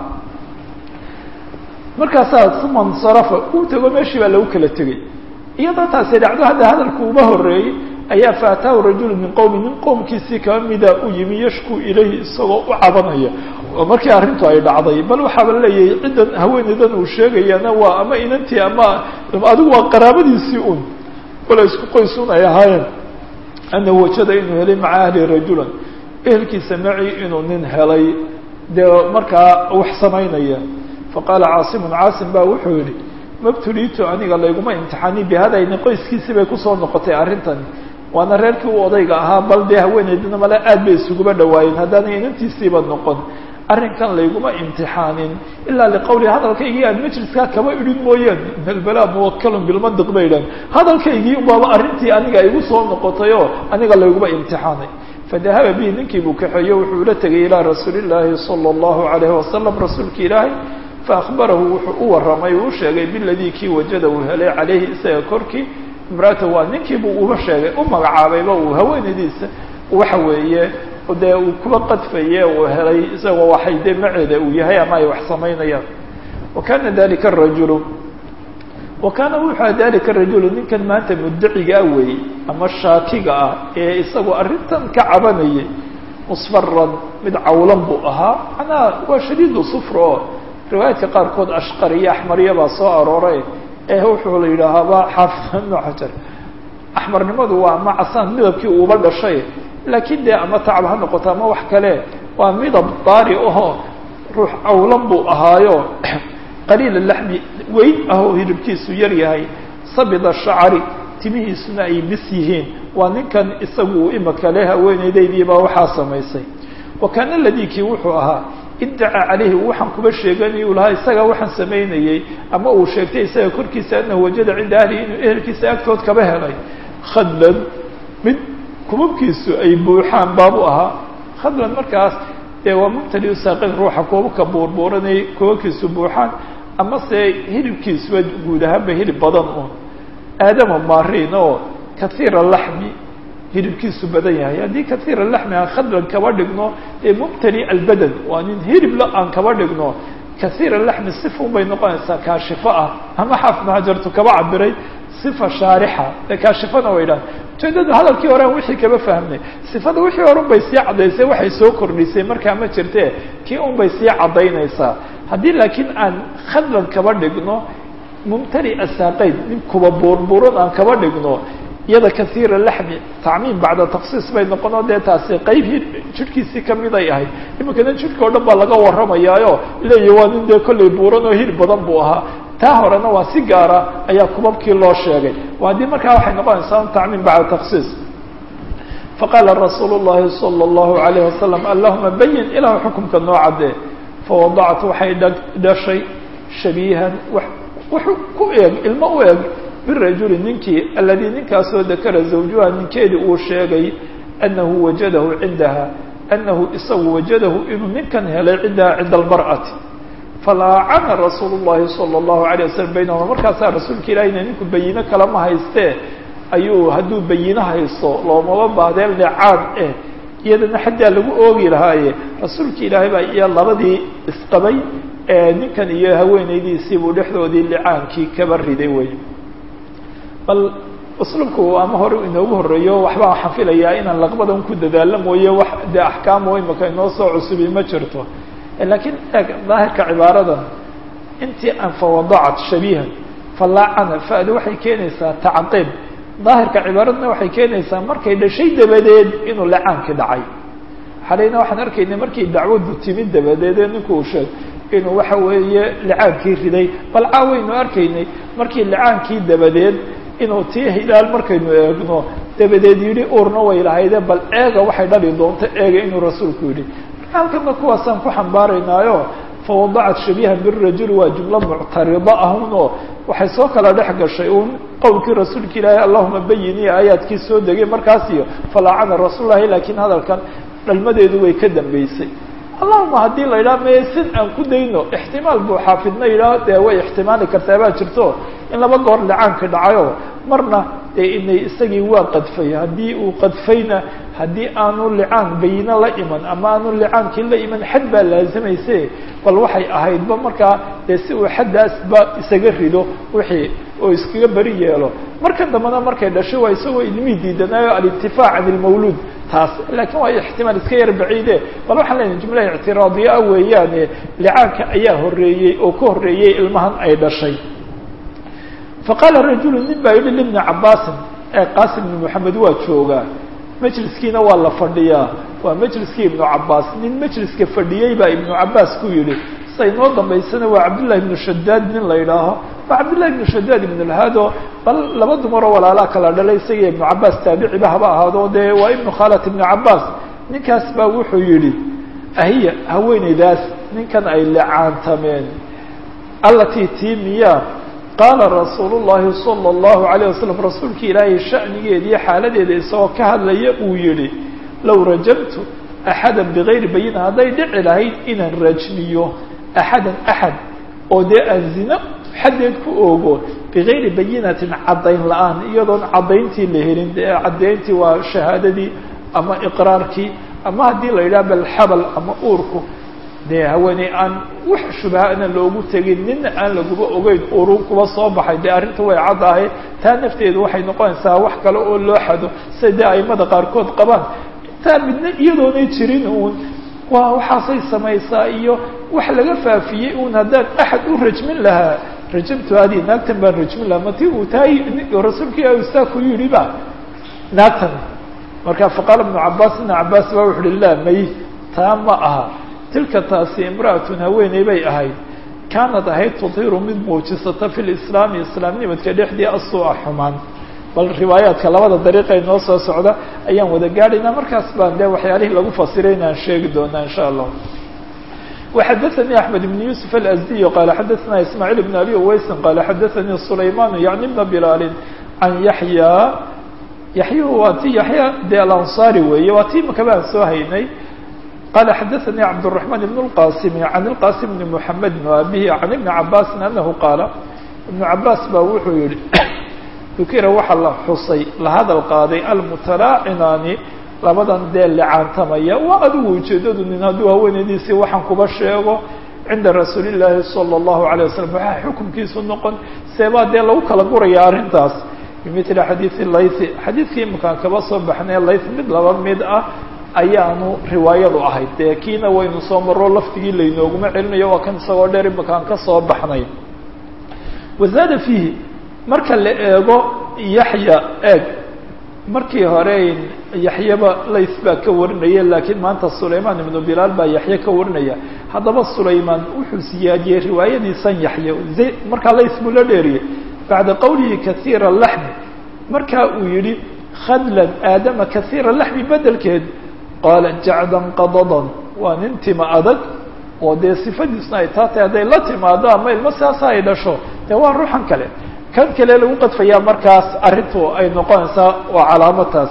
markaasaa uma insarafa uu tego meeshii baa lagu kala tegey iyadoo taasi dhacdo hadda hadalku uma horeeyey ayaa faataahu rajulu min qowmi nin qowmkiisii kaba mida u yimi yashku ilayhi isagoo u cabanaya oo markii arrintu ay dhacday bal waxaaba leeyahay ciddan haweeneydan uu sheegayana waa ama inantii ama adigu waa qaraabadiisii un wala isku qoys un ay ahaayeen anahu wajada inuu helay maca ahli rajulan ehelkiisa maci inuu nin helay dee markaa wax samaynaya faqaala caasimun caasim baa wuxuu yihi mabtuliitu aniga layguma imtixaanin bihadayni qoyskiisii bay kusoo noqotay arrintani waana reerkii u odayga ahaa bal dee haweeneydina male aad bay isuguba dhawaayeen haddaanay inantiisiiba noqon arrinkan layguma imtixaanin ilaa liqawli hadalkaygii aan majliskaa kaba idhin mooyaane in albala muwakalun bilmandiq bay idhahan hadalkaygii ubaaba arrintii aniga igu soo noqotayoo aniga layguma imtixaanay fadahaba bihi ninkii buu kaxeeyo wuxuu ula tegay ilaa rasuuli llaahi sala allahu alayhi wasalam rasuulka ilaahay faakbarahu wuxuu u warramay uu sheegay biladii kii wajada uu helay calayhi isaga korkii imraata waa ninkiibuu uba sheegay u magacaabayba uu haweenaydiisa waxa weeye dee uu kuba qadfaye uu helay isagoo waxay dee maceeda uu yahay ama ay wax samaynayaan wa kana dalika arajulu wa kaana wuxua dalika arajulu ninkan maanta muddacigaa weeyey ama shaakiga ah ee isagoo arrintan ka cabanayay musfaran mid cawlan buu ahaa macnaha waa shadiidu sufr oo riwaayaadka qaarkood ashqariyo axmariya baa soo arooray ee wuxuu la yidhaahaaba xaafid ibnu xajar axmarnimadu waa ama casaan midabkii uuba dhashay laakiin dee ama tacab ha noqoto ama wax kale waa midab daari ahoo ruux cawlan buu ahaayo qaliila laxmi weyn ahoo hilibkiisu yar yahay sabida shacari timihiisuna ay mis yihiin waa ninkan isagu imika le haweeneydaydiibaa waxaa samaysay wa kaana ladii kii wuxuu ahaa iddaca calayhi waxaan kuba sheeganayu lahaa isagaa waxaan samaynayey ama uu sheegtay isaga korkiisa anahu wajada cinda ahlihi inuu ehelkiisa agtood kaba helay khadlan mid kubabkiisu ay buuxaan baabu ahaa khadlan markaas dee waa mubtali saaqin ruuxa kuubabka buurbuuranay kubabkiisu buuxaan ama se hilibkiisuba guud ahaanba hilib badan un aadama maariin oo kaiira laxmi hilibkiisu badan yahay haddii kaiira laxmi aan khadlan kaba dhigno ee mubtali albadan waa nin hilibla aan kaba dhigno kaiira laxmi sifun bay noqonaysaa kaashifo ah ama xaafid hajartu kaba cabiray sifa shaarixa ee kaashifana way dhahan ujeedadu hadalkii horean wixii kaba fahmnay sifada wixii hore un bay sii caddaysay waxay soo kordhisay markaa ma jirte kii un bay sii caddaynaysaa haddii laakiin aan khadlan kaba dhigno mumtali asaaqayn nin kuba buurbuuran aan kaba dhigno iyada kaiira laxmi tacmiim bacda taksiis bay noqonoo dee taasi qayb jidhkiisii kamiday ahayd iminkana jidhka o dhan baa laga warramayaayo leeyahi waa nin dee kollay buuran oo hil badan buu ahaa taa horena waa si gaara ayaa kubabkii loo sheegay haddii markaa waxay noqonaysaa un tacmiim bacda taksiis faqaala rasuulu llahi sala allahu alayh wasalam allahuma bayin ilahu xukumka noo caddee fawadacat waxay dhashay shabiihan wuxuu ku eeg ilmo u eg birajuli ninkii aladii ninkaasoo dakara zawjuha ninkeedii uu sheegay anahu wajadahu cindaha anahu isagu wajadahu inuu ninkan helay cindaha cinda almar'ati falaacana rasuulu llahi sala allahu alayh wasalam baynahuma markaasaa rasuulka ilahina ninku bayino kalama haystee ayuu hadduu bayino haysto loomaba baadeen licaan eh iyadana xaggaa lagu oogi lahaaye rasuulka ilaahay baa iyo labadii isqabay ee ninkan iyo haweenaydiisiibuu dhexdoodii licaankii kaba riday wey bal usluubku ama hore inoogu horreeyo waxbaa waxaan filayaa inaan laqbadan ku dadaalo mooye wax dee axkaamo imaka inoo soo cusubi ma jirto laakiin eeg daahirka cibaaradan intii aan fawadacat shabiihan falaacana fa'du waxay keenaysaa tacqiib daahirka cibaaradna waxay keenaysaa markay dhashay dabadeed inuu licaankii dhacay xalayna waxaan arkaynay markii dacwaddu timid dabadeed ee ninku uu sheeg inuu waxa weeye licaankii riday bal caawaynu arkaynay markii licaankii dabadeed inuu tii hilaal markaynu eegno dabadeed yidhi uurna way lahayde bal eega waxay dhali doonto eega inuu rasuulku yidhi marka halkana kuwaasaan ku xambaaraynaayo fawadacat shabiihan birajuli waa jumlo muctarida ahun oo waxay soo kala dhex gashay uun qowlkii rasuulka ilaahay allahuma bayini aayaadkii soo degay markaas iyo falaacana rasuullahi laakiin hadalkan dhalmadeedu way ka dambeysay allahuma haddii la yidhaha maye sin aan ku dayno ixtimaal buu xaafidna yidhaah dee way ixtimaali kartaa baa jirto in laba goor licaanka dhacayo marna dee inay isagii waa qadfay haddii uu qadfayna haddii aanu licaan bayino la iman ama aanu licaankii la iman xad baa laazimayse bal waxay ahaydba markaa dee si uu xaddaasba isaga rido wixii oo iskaga beri yeelo markan dambena markay dhashay waa isagoo ilmihii diidanaayo alintifaac can ilmawluud taas laakiin waa ixtimaal iska yar baciide bal waxaan lenahay jumla ictiraadiya ah weeyaane licaanka ayaa horreeyey oo ka horreeyey ilmahan ay dhashay faqaala rajulu nin baa yidhi libni cabaasin ee qaasim ibni moxamed waa joogaa majliskiina waa la fadhiyaa waa majliskii ibnu cabaas nin majliska fadhiyey baa ibnu cabaas ku yidhi say noo dambaysana waa cabdullahi ibnu shadaad nin la yidhaaho waa cabdullahi ibnu shadaad ibn lhado bal laba dumaroo walaalaa kala dhalay isaga ibnu cabaas taabiciba haba ahaado dee waa ibnu khalat ibnu cabaas ninkaas baa wuxuu yidhi ahiya haweeneydaas ninkan ay licaantameen allatii tii miyaa qaala rasuulu llahi sala allahu alayh wasalam rasuulki ilaahay sha'nigeeda iyo xaaladeeda isagoo ka hadlaya uu yihi low rajamtu axadan bigayri bayina hadday dhici lahayd inaan rajmiyo axadan axad oo dee aan zino xaddeed ku oogo bigayri bayinatin caddayn la-aan iyadoon caddayntii la helin dee caddayntii waa shahaadadii ama iqraarkii ama haddii la yidhaha bal xabal ama uurku dee haweeney aan wax shubahana loogu tegin nina aan laguba ogeyn urun kuba soo baxay dee arrinta way caddahay taa nafteedu waxay noqonaysaa wax kale oo loo xado sida dee aimada qaarkood qabaan intaa midna iyadoonay jirin uun waa waxaasay samaysaa iyo wax laga faafiyey uun haddaan axad u rajmin lahaa rajamtu hadi naagtan baan rajmin lahaa mati uu tahay rasuulkii ustaa ku yidhi ba naagtan marka faqaala ibnu cabaas ibna cabaas baa wuxu uhi laa may taa ma aha tilka taasi imra'atun haweeney bay ahayd kaanad ahayd tutiiru mid muujisata fi lislaami islaamnimadka dhexdii asuu-a xumaan bal riwaayaadka labada dariiqay noo soo socda ayaan wada gaadhaynaa markaas baan dee waxyaalihii lagu fasiray inaan sheegi doonaa insha allah وxadثnي أحمد بن يوسف الأزدي qال xadثna إسماعيل بن أبي uweyس qال xadثnي سليمان يعني بن بلال عن يحyى yaحyh waa ti yaحyى de alanصاري weeye waa ti imaka baan soo haynay qال xadثnي cبدالرحمن بن الqاسم عن الqاسم بن محمد وأbيه عن بن عabاس أنه qاaل بن عabاس ba wuxuu yihi dukira waxa la xusay la hadal qaaday almutalaacinani labadan dee licaantamaya waa adigu ujeedadu nin hadduu haweenaydiisii waxaan kuba sheego cinda rasuuli llaahi sala allahu alayh wasalam waxaa xukumkiisu noqon seebaa dee lagu kala guraya arrintaas bimithli xadiidi laythi xadiidkii imakaan kaba soo baxnay layth mid laba mid ah ayaanu riwaayadu ahayd dee kiina waynu soo maro laftigii laynooguma celinayo waa kan isagoo dheer imakaan ka soo baxnay wazaada fiihi marka la eego yaxya eeg markii hore yaxyaba layth baa ka warinaya laakiin maanta sulaymaan ibnu bilaal baa yaxye ka warinaya haddaba sulaymaan wuxuu siyaadiyey riwaayadiisan yaxye markaa layth buu la dheeriyey bacda qowlihi kaiira laxmi marka uu yihi khadlan aadama kaiira laxmi bedelkeed qaala jacdan qadadan waa nin tima adag oo dee sifadiisna ay taa tahay hadday la timaado ama ilmo siaasa ay dhasho dee waa ruuxan kale kan kale lagu qadfayaa markaas arrintu ay noqonaysaa waa calaamataas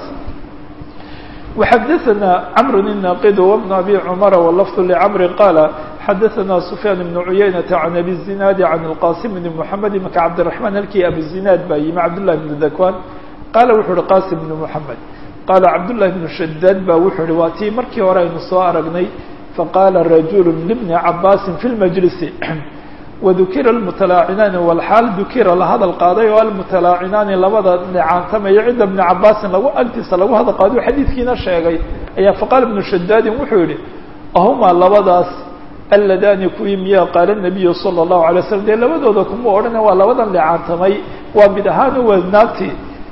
وxadثna cمr الناqd وبن أbي cمر واللفظ لcمr qال xadثna سفyان بن عuyaynة عن أbي الزناad عن الqاsم بن محمد maka cبدالرحمن halkii aبuزinاad baa yimi cبدالله بن ذكوان qala wuxu uhi qاsم بن محمد qala cبدالله بن شhdاd ba wuxuu hi waa tii markii hore aynu soo aragnay faqala رaجuل لبن cabاsi في المجلس wadukira almutalaacinani walxaal dukira la hadal qaaday oo almutalaacinaani labada necaantamaya cinda bni cabaasin lagu agtiisa lagu hadal qaaday o xadiidkiina sheegay ayaa faqaala ibnu shadaadin wuxuu yihi ahumaa labadaas alladani kuwii miyaa qaala nabiyu sala allahu alay slam dee labadooda kuma odhana waa labadan necaantamay waa mid ahaan waa naagtii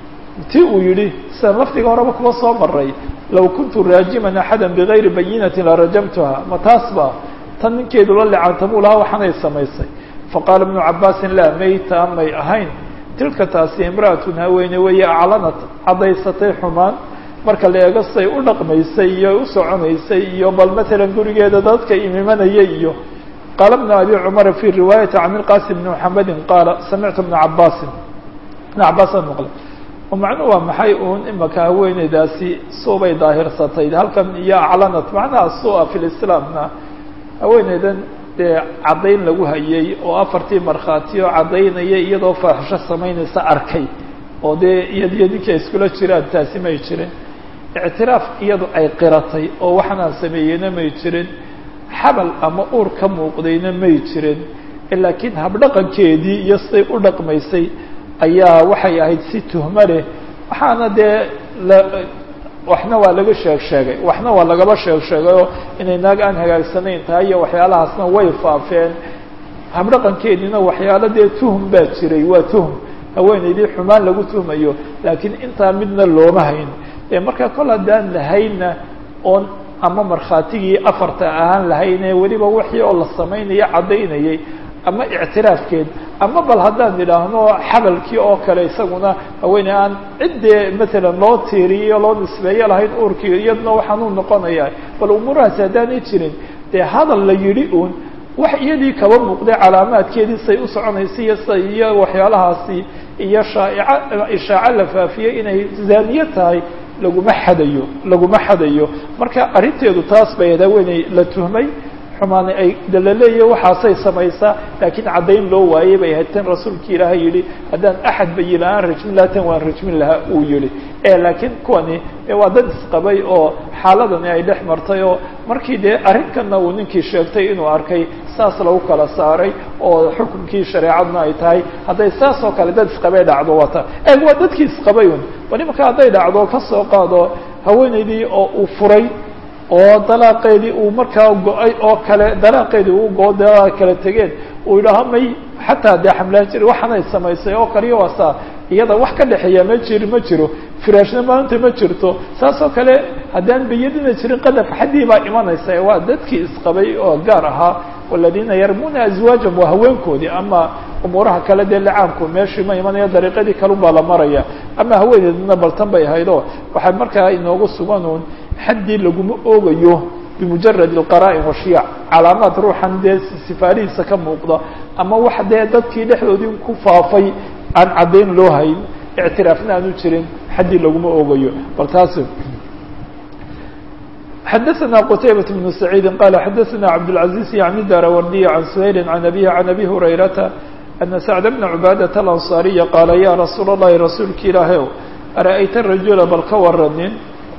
ti uu yihi sidan lafdiga horeba kuma soo maray low kuntu raajiman axada bigayri bayinatin larajamtuha ma taas ba tan ninkeedu la lecaantamuu lahaa waxaanay samaysay faqaala ibnu cabaasin laa mayta may ahayn tilka taasi imra'atun haweene weeye aclanat caddaysatay xumaan marka la eego say u dhaqmaysay iyo u soconaysay iyo bal matalan gurigeeda dadka imimanaya iyo qaala bnu abi cumara fi riwaayati can ilqasim bni muxamedin qaala samictu bna cabaasin ibna cabaasaan maqlay oo macnuhu waa maxay uun imaka haweeneydaasi suubay daahirsatay halkan iyo aclanat macnaha sua fi lislaamna haweeneydan dee caddayn lagu hayay oo afartii markhaatiyo caddaynaya iyadoo faaxisho samaynaysa arkay oo dee iyadiyo ninkii ay iskula jiraan taasi may jirin ictiraaf iyadu ay qiratay oo waxanaan sameeyeyna may jirin xabal ama uur ka muuqdayna may jirin laakiin habdhaqankeedii iyo siday u dhaqmaysay ayaa waxay ahayd si tuhmo leh waxaana dee la waxna waa laga sheeg sheegay waxna waa lagaba sheeg sheegayoo inay naag aan hagaagsanayn tahay iyo waxyaalahaasna way faafeen habdhaqankeediina waxyaalo dee tuhum baa jiray waa tuhum haweeneydii xumaan lagu tuhmayo laakiin intaa midna looma hayn e marka kol haddaan lahaynna oon ama markhaatigii afarta ahaan lahayne weliba wixii oo la samaynayo caddaynayay ama ictiraafkeed ama bal haddaan idhaahno xabalkii oo kale isaguna haweeney aan ciddee matalan loo tiiriyo loo nisbeeyo lahayn uurkii iyadna waxaanuu noqonayaa bal umuurahaasi haddaanay jirin dee hadal la yidhi uun wax iyadii kaba muuqday calaamaadkeedii say u soconaysay iyo sa iyo waxyaalahaasi iyo shaaica ishaaco la faafiyey inay zaaniye tahay laguma xadayo laguma xadayo marka arrinteedu taas bay ahayd haweeney la tuhmay xumaani ay dalaleeya waxaasay samaysaa laakiin caddayn loo waayey bay ahayd tan rasuulki ilaahay yihi haddaan axad bayi la-aan rajmin lahaa tan waan rajmin lahaa uu yihi e laakiin kuwani waa dad isqabay oo xaaladani ay dhex martay oo markii dee arrinkanna uu ninkii sheegtay inuu arkay saas lagu kala saaray oo xukunkii shareecadna ay tahay hadday saas oo kale dad isqabay dhacdo wata e waa dadkii isqabay un bal imanka hadday dhacdo kasoo qaado haweeneydii oo uu furay oo dalaaqeedii uu markaa go-ay oo kale dalaaqeedii uu go dalaa kala tegeen uu yidhaaho may xataa dee xamlaan jiri waxaanay samaysay oo kaliya waasaa iyada wax ka dhexeeya ma jiri ma jiro firaashna maanta ma jirto saas oo kale haddaan bayadina jirin qadaf xaddii baa imanaysa waa dadkii isqabay oo gaar ahaa waladiina yarmuna azwaajahum waa haweenkoodii ama umuuraha kale dee lacaamku meeshii ma imanaya dariiqadii kalun baa la maraya ama haweeneedna baltan bay ahaydoo waxay markaa inoogu suganuun xaddii laguma oogayo bimujarad alqaraa'in washiyac calaamaad ruuxan dee sifaarihiisa ka muuqda ama wax dee dadkii dhexdoodii ku faafay aan caddayn loo hayn ictiraafna aanu jirin xaddii laguma oogayo bal taas xadaثna qتaybaة بن سعيid qala xadaثna cabdالعaزيز yعni darawardiy عan سhayl عan abihi عan abi hurayrata أna sacd bna cubaadaة الأnصاariya qaala ya rasuul الlahi rasuulki ilaahy ara'ayta rajula bal ka waranin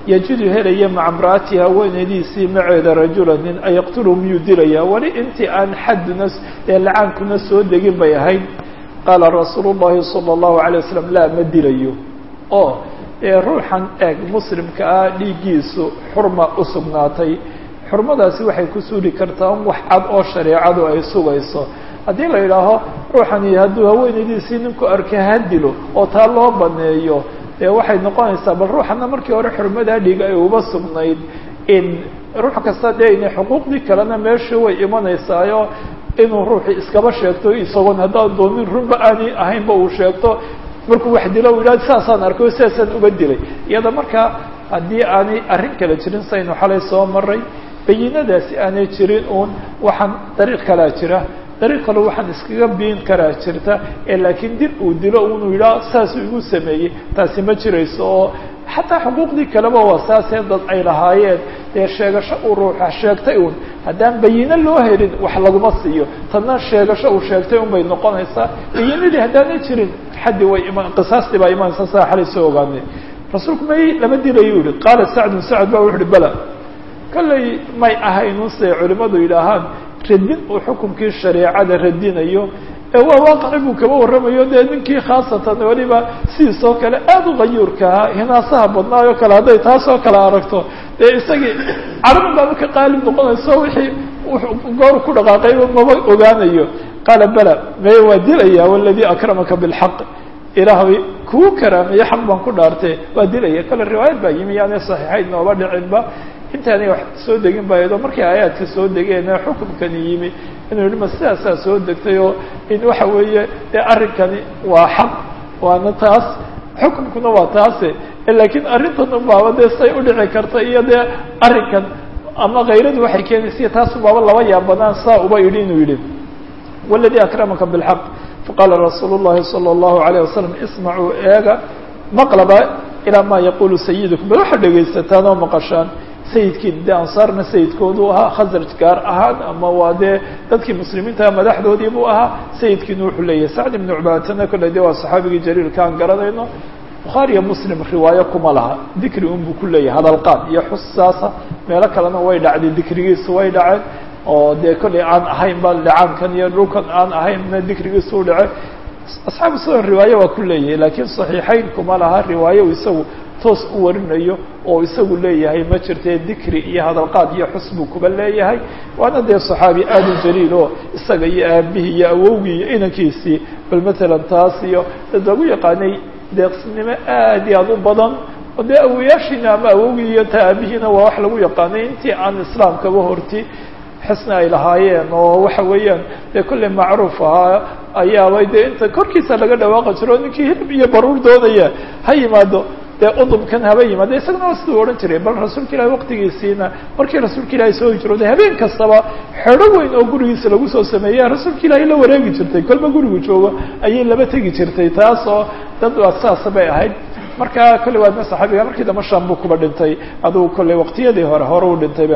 yajidu helaya maca imra'atihi haweenaydiisii maceeda rajula nin ayaqtulu miyuu dilaya weli intii aan xadduna ee lacaankuna soo degin bay ahayd qaala rasuulu llahi sala allahu alay wasalam laa ma dilayo oo ruuxan eeg muslimka ah dhiiggiisu xurma u sugnaatay xurmadaasi waxay ku suuli kartaa un wax cad oo shareecadu ay sugayso haddii la yidhaaho ruuxani hadduu haweenaydiisii ninku arkay ha dilo oo taa loo baneeyo dee waxay noqonaysaa bal ruuxana markii hore xurmadaa dhiig ay uba sugnayd in ruux kasta dee inay xuquuqdii kalena meesha way imanaysaayo inuu ruuxii iskaba sheegto isagoon haddaan doonin runba aanay ahaynba uu sheegto markuu wax dilo u yidhahdo saasaan arkay sidaasaan uga dilay iyada markaa haddii aanay arrin kale jirin saynu xalay soo maray bayinadaasi aanay jirin uun waxaan dariiq kalaa jira dariiq kale waxaan iskaga biin karaa jirta ee laakiin dil uu dilo unuu yidhaha saasuu igu sameeyey taasi ma jirayso oo xataa xuquuqdii kaleba waa saasee dad ay lahaayeen dee sheegasho uu ruuxa sheegtay un haddaan bayino loo helin wax laguma siiyo tadna sheegasho uu sheegtay un bay noqonaysaa bayinadii haddaanay jirin xaddi way iman qisaastii baa imanaysa saa xalay soo ogaanay rasuulku may lama dilayu yihi qaala sacdun sacd ba wuxu uhi bala kollay may ahaynun siday culimmadu yidhaahaan radin uu xukunkii shareecada radinayo ee waa waaqaci buu kaba warramayo dee ninkii khaasatan weliba sidiisoo kale aada u qayuurkahaa hinaasaha badnaayoo kale hadday taasoo kale aragto dee isagii carabin baaba ka qaalib noqonayso wixii goor ku dhaqaaqayba maba ogaanayo qaala bala maye waa dilaya waladii akramaka bilxaq ilaahay kuu karaameeye xaq baan ku dhaartee waa dilaya kale riwaayad baa yimi yaanay saxiixayn nooba dhicinba intaanay wax soo degin ba iyadoo markay aayaadka soo degeena xukunkani yimi inuu yihi ma sidaasaa soo degtay oo in waxa weeye dee arrinkani waa xaq waana taas xukunkuna waa taase laakiin arrintan unbaaba dee say udhici karta iyo dee arrinkan ama kayradu waxay keenaysa taas unbaaba laba yaabanaan saa uba yidhi inuu yidhi waladii akramaka bilxaq faqaala rasuulu llahi sala allahu alayh wasalam ismacuu eega maqlaba ilaa maa yaqulu sayidukum bal waxaad dhegaysataan oo maqashaan sayidkii de ansaarna sayidkoodu ahaa khasraj gaar ahaan ama waa dee dadkii muslimiinta madaxdoodii buu ahaa sayidkiina wuxuu leeyahay sacd ibnu cubaadana kolle de waa saxaabigii jaliilka aan garanayno bukhaariyo muslim riwaayo kuma laha dikri un buu ku leeyahay hadalqaad iyo xusaasa meelo kalena way dhacday dikrigiisu way dhaceen oo dee kollay aan ahayn ba licaankan iyo dhulkan aan ahaynna dikrigiisu u dhacay asxaabu sunan riwaaye waa ku leeyahay laakiin saxiixayn kuma laha riwaayo isagu toos u warinayo oo isagu leeyahay ma jirtee dikri iyo hadalqaad iyo xus buu kuba leeyahay waana dee saxaabi aada u jaliil oo isaga iyo aabihii iyo awowgii iyo inankiisii bal matalan taas iyo dad lagu yaqaanay deeqsinimo aad iyo aad u badan oo dee awoyaashiina ama awowgii iyo ta aabihiina waa wax lagu yaqaanay intii aan islaamkaba horti xisna ay lahaayeen oo waxa weeyaan dee kolley macruuf ahaa ayaabay dee inta korkiisa laga dhawaaqa jiro ninkii hilib iyo baruur doonaya ha yimaado dee udubkan haba yimaado isagana waa siduu odhan jiray bal rasuulka ilahi waqtigiisiina markii rasuulka ilaahi soo hijrooday habeen kastaba xedho weyn oo gurigiisa lagu soo sameeya rasuulka ilaahi la wareegi jirtay kolba gurigu joogo ayay laba tegi jirtay taas oo dad waa saasa bay ahayd marka kolley waadna saxaabiga markii damba sham buu kuba dhintay adugu kolley waqtiyadii hore hore u dhintayba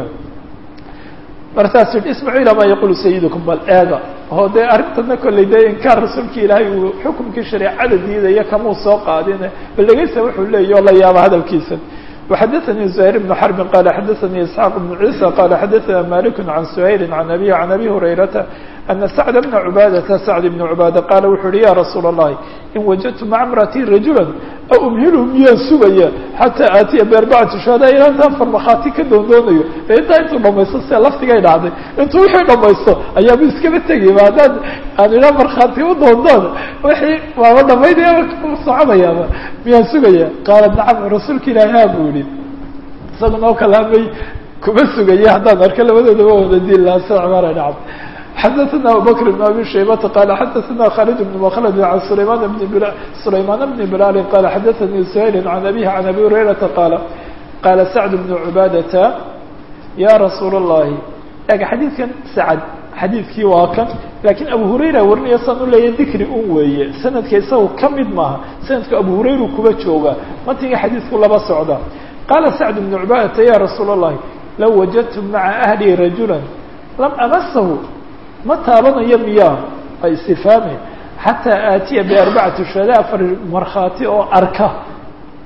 markaas yihi ismacu ilaa maa yaqulu sayidukum bal eega oo dee arrintana kolley dee inkaar rasuulki ilaahay uu xukumkii shareecada diidaya kamuu soo qaadine bal dhegeysa wuxuu leeyahy oo la yaaba hadalkiisa وxadثnي زهير بن حرب qال xadثnي اسحاq بن عيسى qال xadثna مالك عن سهيل عن أبيه عن أبي هريرة أن سعد بن عباadة سعد بن عباadة qال wuxuu uhi ya رsuuل اللhi in وجدت مع امرأتي رaجuلا أmhilhu miyaan sugaya xatىa aatiya بأربعةi شhuهadاء ilaa intaan farmakaati ka doondoonayo e intaa intuu dhamaysto sia laftigay dhacday intuu wixii dhamaysto ayaaba iskaba tegayba haddaan aan idhaa markhaati u doondoon wixii waaba dhamaynaya soconayaaba miyaan sugaya qaala nacam rasuulka ilaahi ha buu yihi isaga noo kalaamay kuma sugaya haddaan arko labadoodaba wada diin lahaa sida cumara nacam xadaثna abubakr بn abi shaybata qala xadaثna khalid بn mklد an sulayman bn sulayman bn bilal qala xadaثnii suhayl can abihi can abi hurayrata qaala qaala sacd bn cubaadata ya rasuul الlahi eg xadiidkan sacd xadiidkii waa kan lakiin abu hurayra warinaya saan u leeya dikri un weeye sanadka isaga ka mid maaha sanadka abu hurayru kuba jooga matiga xadiidku laba socda qaala sacd bn cubaadata ya rasuul الlahi low wajadtu maca ahli rajula lam amasahu ma taabanayo miyaa ay istifaame xataa aatiya biarbacati shuhada afar markhaati oo arka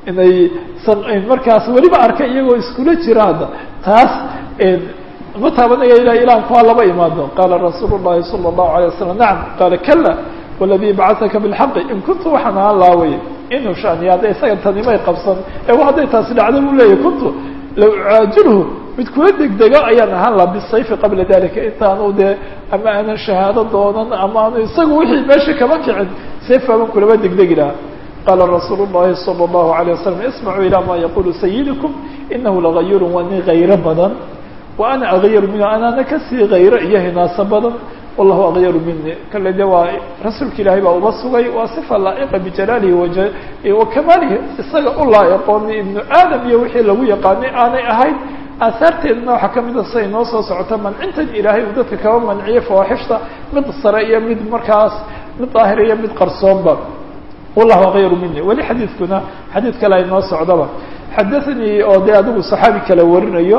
inay markaas weliba arkay iyagoo iskula jira hadda taas ma taabanaya ilah ilaan kuwaa laba imaado qaala rasuulu llahi sala allahu alay wasalam nacam qaala kala waladii bacataka bilxaqi in kuntu waxaan ahaan laaway inuu shaniya hadday isaga tanimay qabsan ee hadday taasi dhacda buu leeyahy kuntu law ucaajilhu mid kula degdego ayaan ahaan laha bisayfi qabla dalika intaanu dee ama aanan shahaado doonan ama aanu isagu wixii meesha kama kicin sayf baaban kulaba degdegi lahaa qaala rasuulu llahi sala allahu alayh wasalam ismacuu ilaa ma yaqulu sayidikum inahu lagayurun waa nin hayro badan wa ana agyaru minhu anaana kasii hayro iyo hinaaso badan wallahu agyaru mini kale de waa rasuulka ilaahay baa uba sugay waa sifa laa'iqa bijalaalihi wa kamaalihi isaga u laa'iqooni ibnu aadam iyo wixii lagu yaqaanay aanay ahayn aahaarteedna waxaa kamid a siday noo soo socota mancintan ilaahay uu dadka kaba manciyay fawaaxishta mid sare iyo mid markaas mid daahir iyo mid qarsoonba wallahu akyaru mini weli xadiidkuna xadiid kale ay noo socdaba xadathanii oo dee adigu saxaabi kale warinayo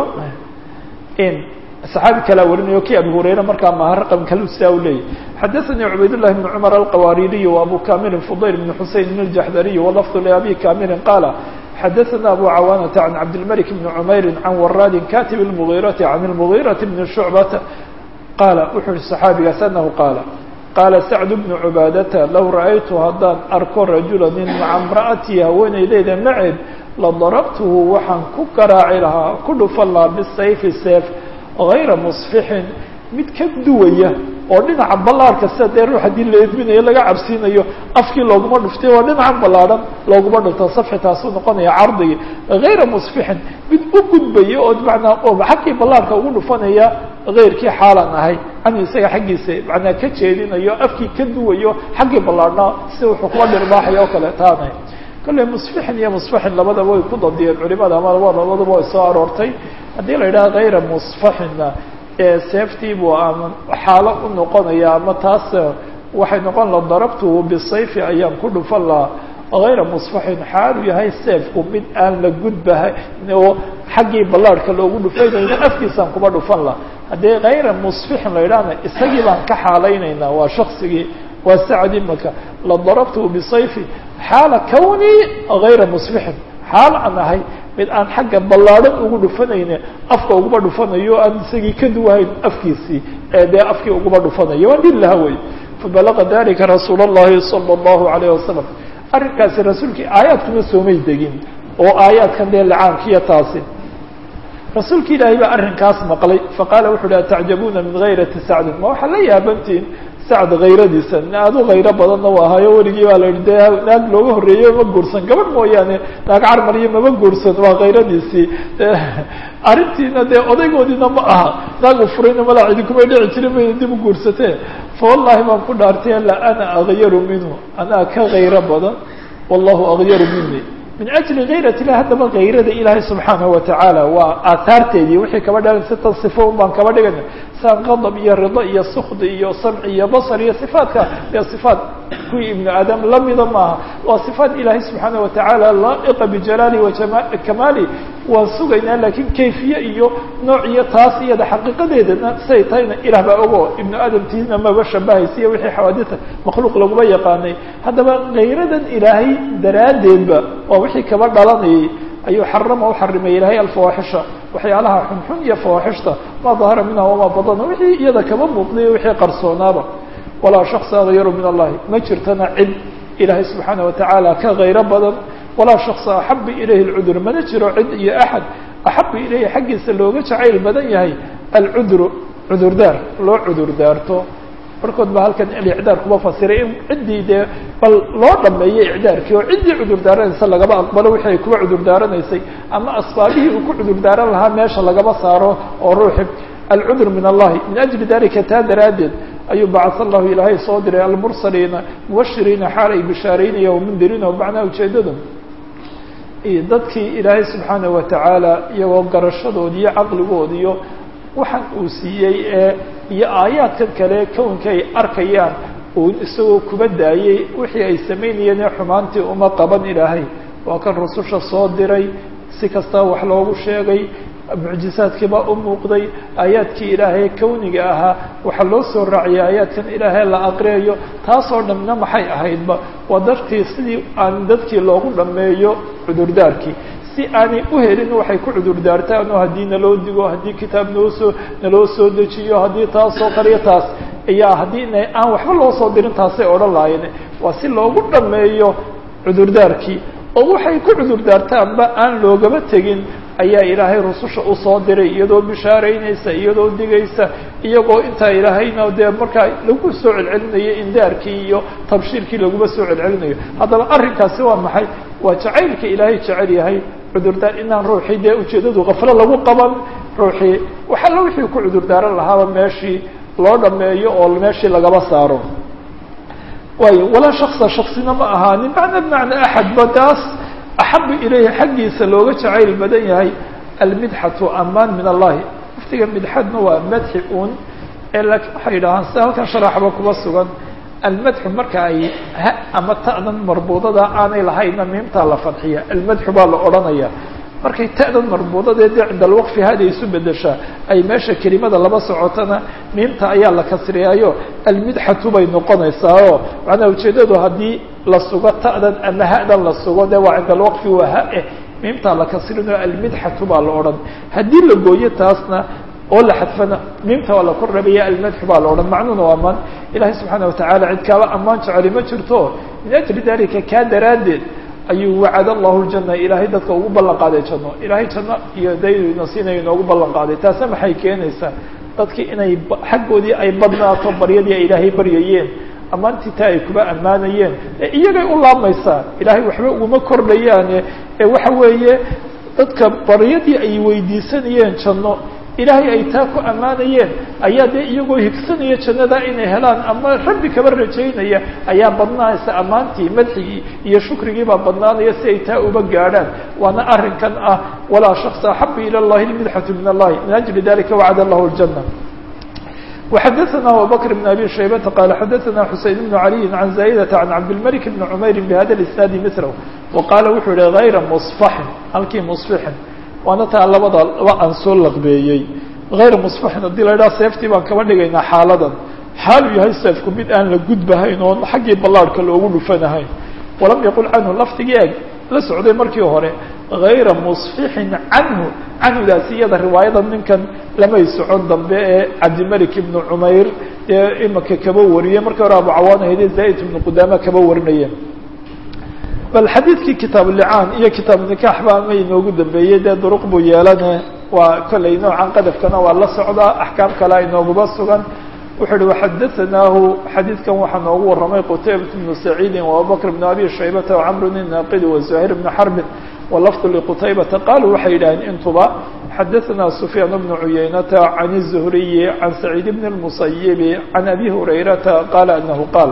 صxaabi kalaa warinayo ki abu hurayra markaa maha raqam kalu sidaa u leeyay xadaثanii cubayd لlahi بn cmr alqawaaririy وabu kamilin fudayl بn xusein بn اjaxdariy walafظ labi kamilin qaala xadaثana abu cawaanata can cabdilmلك بn cmayri can waraadi katib الmغirati can الmغiraةi bn shucbata qaala wuxuu yihi صaxaabigaas anahu qaala qaala sacd bnu cubaadata low ra'aytu haddaan arko rajula nin maca mra'atii haweenaydeyda maceed ladarabtuhu waxaan ku garaaci lahaa ku dhufan lahaa bisayfi seef hayra musfixin mid ka duwaya oo dhinaca ballaarhka sida dee ruux haddii la edminayo laga cabsiinayo afkii looguma dhuftay waa dhinacan ballaadhan looguma dhufto safxi taasuu noqonaya cardigii hayra musfixin mid u gudbaya oo manaa oo xaggii ballaarhka ugu dhufanaya hayrkii xaalan ahay canhu isaga xaggiisa manaa ka jeedinayo afkii ka duwayo xaggii ballaarhnaa sida wuxuu kuba dhirbaaxaya oo kale taanay kolley musfixin iyo musfaxin labadaba way ku dadiyeen culimada ama laba labadaba way soo aroortay haddii la yidhaha hayra musfaxinna ee seeftiibuu ama xaalo u noqonaya ama taas waxay noqon la darabtuhu bisayfi ayaan ku dhufan lahaa hayra musfaxin xaalu yahay seefku mid aan la gudbahay oo xaggii ballaarhka loogu dhufaynayna afkiisaan kuba dhufan laha haddii hayra musfixin la yidhahna isagii baan ka xaalaynaynaa waa shaksigii waa sacad imaka la darabtuhu bisayfi xaala kawnii hayra musfixin xaal aan ahay mid aan xagga ballaadhan ugu dhufanayne afka uguma dhufanayo aan isagii ka duwahayn afkiisii ee dee afkii uguma dhufanayo waan dhil laha wey fabalaqa dalika rasuul اllahi salى اllahu alayh wasalam arrinkaasi rasuulkii aayaadkuma soomay degin oo aayaadkan dee lacaankiyo taasi rasuulka ilaahay baa arrinkaas maqlay faqaala wuxu uhi atacjabuuna min hayrati sacdin ma waxaa la yaabantiin sacd hayradiisa aad u hayro badanna u ahaayo weligii baa la yihi dee naag looga horreeyey ma guursan gabadh mooyaane naag carmariyo mama guursan waa hayradiisii arrintiina dee odaygoodiina ma aha naagu furayna malaa idinkumay dhici jirin mayna dib u guursatee fa wallahi baan ku dhaartay la ana akyaru minhu anaa ka hayro badan wallahu akyaru mini min ajli hayrat ilah haddaba hayrada ilaahay subxaanahu watacaala waa aahaarteedii wixii kaba dhalan sitan sifo un baan kaba dhigana saan qadab iyo rido iyo sukdi iyo samci iyo basar iyo sifaadka ee sifaat kuwii ibnu aadam lamida maaha waa sifaat ilaahay subxaanaه watacaala laa'iqa bijalaali wakamaali waan sugaynaa lakiin kayfiye iyo nooc iyo taas iyada xaqiiqadeedana siday tahayna ilah baa ogo ibnu aadamtiina maba shabahaysa iyo wixii xawaadita makhluuq laguma yaqaanay haddaba hayradan ilaahay daraaddeedba waa wixii kaba dhalanayay ayuu xarama u xarimay ilaahay alfawaaxisha waxyaalaha xunxun iyo fawaaxishta maa dahara minha wamaa badana wixii iyada kaba muuqday wixii qarsoonaaba walaa shaksa akyaru min allahi ma jirtana cid ilaahay subxaana watacaala ka hayro badan walaa shaksa axaba ilayhi lcudur mana jiro cid iyo axad axaba ilayhi xaggiisa looga jacayl badan yahay alcudru cudurdaar loo cudurdaarto barkood ba halkan alicdaar kuma fasiray in ciddii dee bal loo dhameeyey icdaarkii oo ciddii cudurdaaranaysa lagaba aqbalo wixii ay kuba cudurdaaranaysay ama asbaabihii uu ku cudurdaaran lahaa meesha lagaba saaro oo ruuxi alcudur min allahi min ajli dalika taa daraaddeed ayuu bacas allahu ilaahay soo diray almursaliina mubashiriina xaal ay bishaaraynaya wamundiriina macnaha ujeedada dadkii ilaahay subxaanahu watacaala iyagoo garashadoodi iyo caqligoodi iyo waxaan uu siiyey ee iyo aayaadkan kale kownka ay arkayaan uu isagoo kuba daayey wixii ay samaynayeen ee xumaantii uma qaban ilaahay waa kan rususha soo diray si kasta wax loogu sheegay mucjizaadkiibaa u muuqday aayaadkii ilaahay kawniga ahaa waxaa loo soo raaciyay aayaadkan ilaahay la aqriyayo taasoo dhamna maxay ahaydba waa dartii sidii aan dadkii loogu dhammeeyo cudurdaarkii si aanay u helin waxay ku cudurdaartaan oo haddii naloo digo haddii kitaab noosoo naloo soo dejiyo haddii taasoo kaliyo taas ayaa haddii ina aan waxba loo soo dirin taasay odhan lahayen waa si loogu dhammeeyo cudurdaarkii oo waxay ku cudurdaartaanba aan loogaba tegin ayaa ilaahay rususha usoo diray iyadoo bishaaraynaysa iyadoo digaysa iyagoo intaa ilaahayna dee markaa lagu soo celcelinayo indaarkii iyo tabshiirkii laguma soo celcelinayo haddaba arrinkaasi waa maxay waa jacaylka ilaahay jecel yahay cudurdaar inaan ruuxii dee ujeeddadu kaflo lagu qaban ruuxii waxalla wixii ku cudurdaaran lahaaba meeshii loo dhameeyo oo meeshii lagaba saaro waayo walaa shaksa shaksina ma ahaanin macna bimacna axadba taas axabu ilayhi xaggiisa looga jacayl badan yahay almidxatu amaan min allahi waftiga midxadna waa madxi un ee laakiin waxay yidhahaan sida halkan sharaxba kuma sugan almadxu marka ay ha ama ta'dan marbuudada aanay lahayna miimtaa la fadxiya almadxu baa la odhanaya markay ta'dan marbuudadee dee cinda alwaqfi hada isu bedeshaa ay meesha kelimada laba socotana miimta ayaa la kasriyaayo almidxatu bay noqonaysaa oo macnaa ujeeddadu haddii la sugo ta'dan ama ha'dan la sugo dee waa cinda alwaqfi waa ha-eh miimtaa la kasrinayo almidxatu baa la odhan haddii la gooyo taasna oo la xadfana miimta waa la kor rabaya almadxu baa la odhan macnuhuna waa amaan ilahay subxaana watacala cid kaaba ammaan jeceli ma jirto min ajli dalika kaa daraaddeed ayuu wacad allahu ljana ilaahay dadka ugu ballan qaaday janno ilaahay janno iyo daydina siinayo inoogu ballan qaaday taasna maxay keenaysaa dadkii inay xaggoodii ay badnaato baryadii ay ilaahay baryayeen ammaantii taa ay kuba ammaanayeen ee iyagay u laamaysaa ilaahay waxba uguma kordhayaane ee waxa weeye dadka baryadii ay weydiisanayeen janno ilaahay ay taa ku ammaanayeen ayaa dee iyagoo higsanaya jannada inay helaan ama rabbi kaba rajaynaya ayaa badnaanaysa ammaantii madxigii iyo shukrigii baa badnaanaya si ay taa uba gaadhaan waana arrinkan ah walaa shaksa axabu ila llahi lmidxatu min allahi min ajli dalika wacad allahu ljana وxdثna abubكر بن أbي شhaybة qال xdثna حuseين بن علي عن زايدة عن cabdالملك بن عmayr بhda الاسناaد mثله وqاla wuxuu yihi غayra مصفحin halkii مصفحin waana taa labada laba aan soo laqbeeyey غayra مصفحin haddii la idhaha seeftii baan kaba dhigaynaa xaaladan xaalu yahay seefku mid aan la gudbahayn oon xaggii ballaarhka loogu dhufanahayn walam yaqul canhu lafdigii eg la socday markii hore غayra مصفحin canhu canhudaasi iyada riwaayada ninkan lamay socon dambe ee cabdimalik ibnu cumayr dee imaka kaba wariyey markii hore abu cawaan ahayde zaid ibnu qudaama kaba warinayeen bal xadiidkii kitaab licaan iyo kitaab nikax ba ama inoogu dambeeyey dee duruq buu yeelane waa kollay noocan qadafkana waa la socdaa axkaam kale inooguba sugan wuxuu uhi waxadaanaahu xadiidkan waxaa noogu warramay qutaybat bnu saciidin waabubakr bnu abi shaybata wacamr bn naaqidi wazuhayr bnu xarbin walafdu liqutaybata qaaluu waxay yidhaaheen intuba xadaثna sufyaan bnu cuyaynata can الzuhriyi can saciid bn الmusayibi can abi hurayrata qaala anahu qaal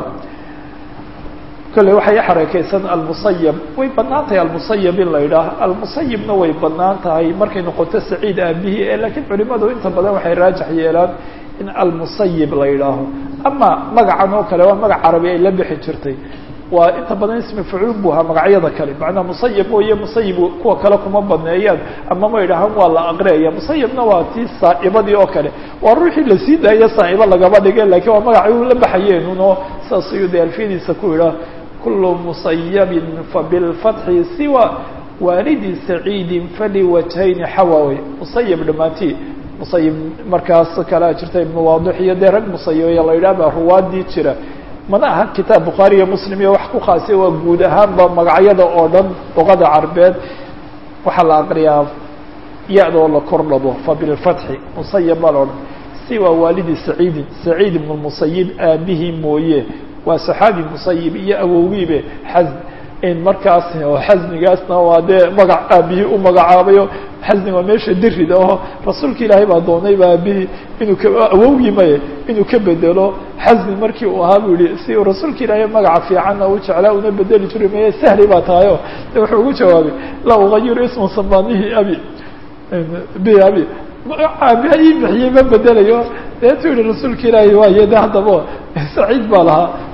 kolley waxay xarakeysan almusayab way banaan tahay almusayab in la yidhaah almusayibna way banaan tahay markay noqoto saciid aabihii ee lakiin culimadu inta badan waxay raajax yeelaan in almusayib la yidhaaho ama magacan oo kale waa magac carabi ay la bixi jirtay waa inta badan ismi facuul bu ahaa magacyada kale macnaa musayib mooye musayib kuwa kale kuma baneeyaan ama ma idhahaan waa la aqriyaya musayibna waa tii saa'ibadii oo kale waa ruuxii lasii daaya saa'ibo lagaba dhige lakiin waa magacay u la baxayeenuno saas ayuu de alfiyadiisa ku idhaah kulu musayabin fabilfatxi siwa waalidi saciidin faliwajhayni xawawey musayib dhamaantii musayib markaas kalea jirta ibnu waadix iyo dee rag musayibaya la yidhah baa ruwaadii jira mana aha kitaab bukhaari iyo muslim iyo wax ku khaasiya waa guud ahaanba magacyada oo dhan luqada carbeed waxaa la aqriyaa ya-doo la kor dhabo fabilfatxi musayib baa la odhan siwa waalidi saciidin saciid ibnu musayib aabihii mooye waa saxaabi musayib iyo awowgiibe xasn in markaas oo xasnigaasna waa dee magac aabihii u magacaabayo xasni waa meesha dirida oo rasuulka ilaahay baa doonay ba aabihii inuu ka awowgii maye inuu ka bedelo xasni markii uu ahaa bu yihi si uu rasuulka ilaahay magaca fiicanna u jeclaa una bedeli jiray maye sahli baa tahayo de wuxuu ugu jawaabay laa ugayiru isma samanihi abi bi abi aabiha ii bixiyey ma bedelayo deetu yihi rasuulka ilaahay waaye de haddaba saciid baa lahaa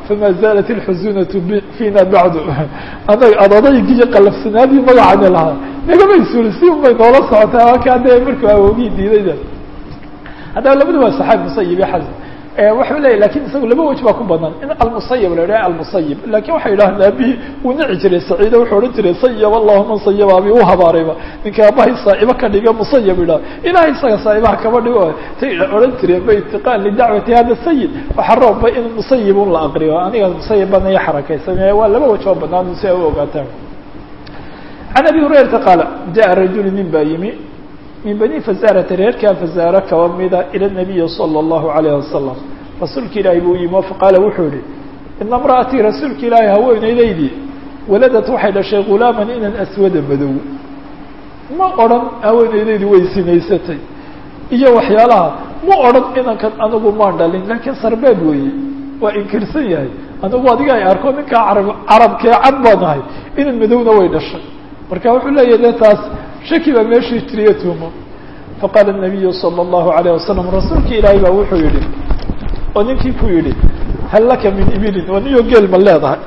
fama zaalat ilxusunatu fiina bacdu anaga adadaygiiyo qalafsanaadii magacani lahaa nagamay suulisi unbay noola socotay halkaa dee markuu awoogii diidayda haddaba labadu waa saxaab musayib iyo xasan waxau leeyahy lakin isagu laba wej baa ku badan in almusayib la idhaha almusayib lakin waxay yidhahdeen aabihii wuu nici jiray saciida wuxuu odhan jiray sayab allahu man sayaba abi u habaarayba ninka aabahay saa'ibo ka dhiga musayab idhaha ilahay isaga saa'ibaha kaba dhigo tay odhan jireen ba itiqaan lidacwati hada sayid waxaa roobba in musayib un la aqriyo aniga musayib bana iyo xarakaysan waa laba wej oo banaan si ay u ogaataan can abi hurayrata qaala jaءa rajulu nin baa yimi min bani fasaarata reerkaa fasaare kaba mida ila nabiyi salى اllahu alayh wasalam rasuulka ilaahay buu yimi faqaala wuxuu yihi ina imra'atii rasuulka ilaahay haweeneydaydii waladat waxay dhashay gulaaman inan aswada madow ma odhan haweeneydaydii way sinaysatay iyo waxyaalaha ma odhan inankan anigu maan dhalin laakiin sarbeeb weeye waa inkirsan yahay anigu adiga ay arko ninkaa carab carabkee cad baan ahay inan madowna way dhashay marka wuxuu leeyahy de taas shaki baa meeshii jiriyo tuumo faqaala الnabiyu salى الlahu عalيه wasalam rasuulka ilaahay baa wuxuu yihi oo ninkii ku yihi hal laka min ibilin waa niyo geel ma leedahay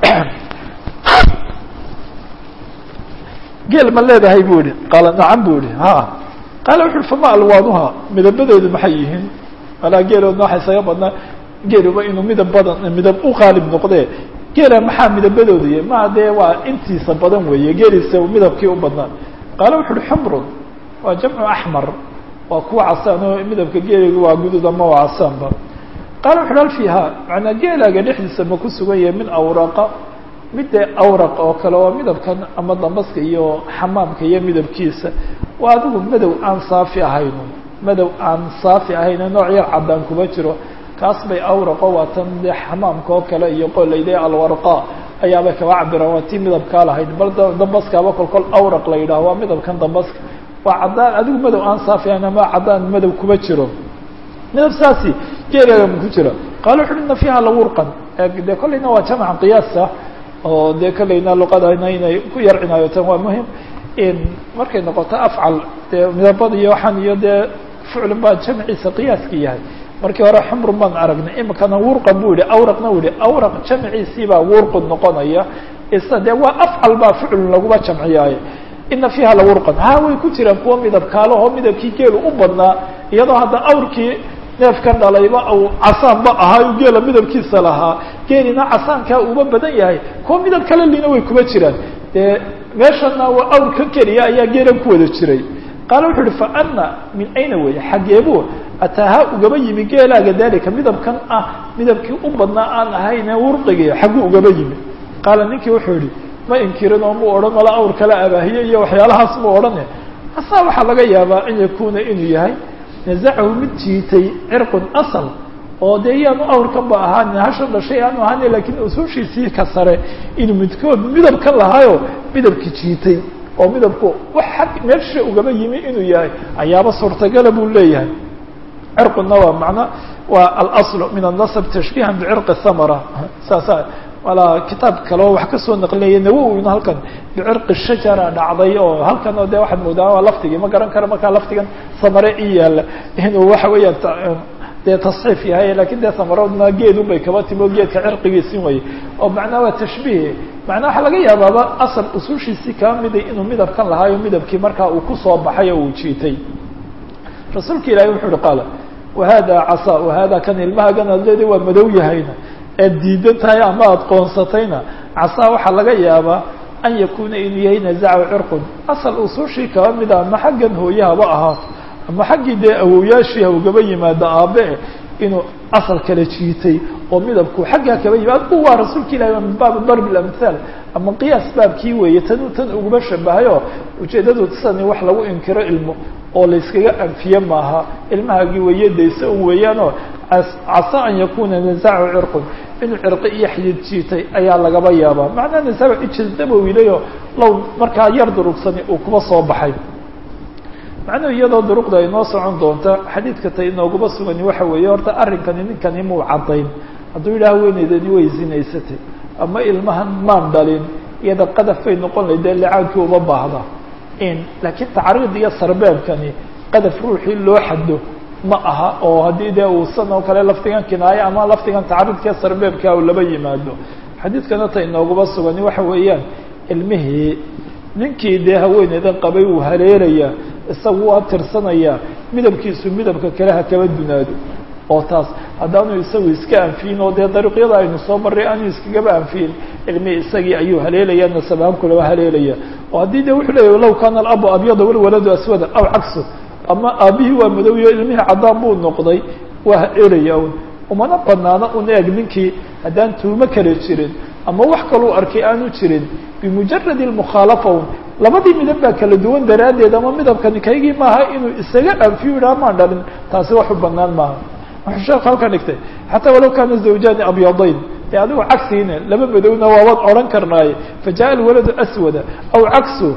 geel ma leedahay bu yihi qaala nacam bu yihi ha qaala wuxu uhi fama alwaanuha midabadeedu maxay yihiin alaa geeloodna waxa isaga badnaa geeluba inuu midab badan midab u qaalib noqdee geela maxaa midabadooda y maa dee waa intiisa badan weeye geeliisa midabkii u badnaa qaala wuxu uhi xumrun waa jamcu axmar waa kuwa casaan oo midabka geeliga waa gudud ama waa casaanba qaala wuxu uhi hal fiiha macnaa geelaaga dhexdiisa ma ku sugan yahay min awraqa mid dee awraq oo kale waa midabkan ama dambaska iyo xamaamka iyo midabkiisa waa adigu madow aan saafi ahayn madow aan saafi ahayn nooc yar caddaan kuma jiro kaas bay awraqo waa tan dee xamaamka oo kale iyo qolayde alwarqa ayaabay kaba cabiraan waa tii midabkaa lahayd bal dambaskaaba kol kol awraq la yidhaho waa midabkan dambaska waa caddaan adigu madow aan saafi ahayn ama caddaan madow kuma jiro midab saasi geelaaga ma ku jiro qaala wuxu uhi ina fiiha lawurqan dee kollayna waa jamca qiyaasa oo dee kollayna luqadana inay ku yar cinaayotaan waa muhim markay noqoto afcal dee midabada iyo waxaan iyo dee ficlun baa jamciisa qiyaaskii yahay markii hore xumrun baan aragnay imikana wurqan bu yihi awraqna u yihi awraq jamciisiibaa wurqun noqonaya isa dee waa afcal baa ficlun laguma jamciyaaye ina fiiha lawurqan ha way ku jiraan kuwa midab kaalahoo midabkii geelu u badnaa iyadoo hadda awrkii neefkan dhalayba uu casaanba ahaa geela midabkiisa lahaa geelina casaankaa uba badan yahay kuwa midab kale lina way kuma jiraan dee meeshana waa awr ka keliya ayaa geelan ku wada jiray qaala wuxu uhi faana min ayna weeye xaggeebu ataaha ugaba yimi geelaaga dalika midabkan ah midabkii u badnaa aan ahayne wurqigi xagguu ugaba yimi qaala ninkii wuxuu yihi ma inkirin oo mu odhan mala awr kala abaahiye iyo waxyaalahaas mu odhane asaa waxaa laga yaabaa an yakuna inuu yahay nazacahu mid jiitay cirqun asal oo dee yaanu awrkan ba ahaan hasha dhashay aanu ahaana lakiin usuushiisii ka sare inuu midkood midabkan lahaayo midabki jiitay oo midabku wax xag meesha ugaba yimi inuu yahay ayaaba suurtagala buu leeyahay cirquna waa macna waa alasl min annasb tashbiihan bicirqi thamara saasa walaa kitaab kale oo wax kasoo naqlinaya nawowina halkan bicirqi shajara dhacday oo halkan oo de waxaad moodaa waa laftigii ma garan karo markaa laftigan samare i yaala inuu waxa weeyaan dee tasxiif yahay lakin dee samaradna geedun bay kaba timi o geedka cirqigiisin waye oo macnaa waa tashbiih macnaa waxaa laga yaabaaba asal usushiisii kaa miday inuu midabkan lahaayo midabkii markaa uu kusoo baxay oo uu jiitay rasuulka ilahi wuxu uhi qaala wahada casa wahada kan ilmahagan ad leeda waa madow yahayna ead diidan tahay ama aada qoonsatayna casaa waxaa laga yaabaa an yakuna inuu yahay nazacahu cirqun asal usushii kaba mida ama xaggan hooyahaba ahaato ama xaggii dee awowyaashii hawgaba yimaado aabe inuu asal kala jiitay oo midabku xaggaa kaba yimaad u waa rasuulka ilahi waa min baabi darb lamhaal ama qiyaas baabkii weeye tan tan uguma shabahayo ujeedadu sani wax lagu inkiro ilmo oo layskaga anfiye maaha ilmahaagii weyadaysa un weeyaanoo casa an yakuna nazacahu cirqun inuu cirqi iyo xidid jiitay ayaa lagaba yaabaa macnaa nasaca ijildabowilayo low markaa yar durugsani uu kuba soo baxay macnuhu iyadoo duruqda ay noo socon doonta xadiidka ta inooguma sugani waxa weeye horta arrinkani ninkani muu caddayn hadduu yidhaha haweeneydani way zinaysatay ama ilmahan maan dhalin iyada qadaf bay noqon layd dee licaankii uma baahda in laakiin tacriid iyo sarbeebkani qadaf ruuxii loo xado ma aha oo haddii dee uu san oo kale lafdigan kinaayo ama lafdigan tacaridkee sarbeebka u laba yimaado xadiidkana ta inoogaba sugani waxa weeyaan ilmihii ninkii dee haweeneydan qabay uu haleelayaa isagu waa tirsanayaa midabkiisu midabka kale ha kaba dunaado oo taas haddaanu isagu iska anfiyin oo dee dariiqyada aynu soo marray aanu iskagaba anfiyin ilmihii isagii ayuu haleelaya nasabaankulaba haleelaya oo haddii de wuxuu leeyahy law kaana alabu abyada walwaladu aswada aw cagsu ama aabihii waa madowyo ilmihii caddaan buu noqday waa haleelaya un umana banaano un eeg ninkii haddaan tuumo kale jirin ama wax kaluu arkay aanu jirin bimujaradi lmukhaalafa un labadii midab baa kala duwan daraaddeed ama midabkani kaygii maaha inuu isaga anfiyo yidhaha maan dhalin taasi wax u banaan maaha wuxuu sheeku halkan dhigtay xataa walow kaana zawjaani abyadayn dee adigu cagsiina laba madowna waabaad odhan karnaaye fajaءa alwaladu aswada aw cagsu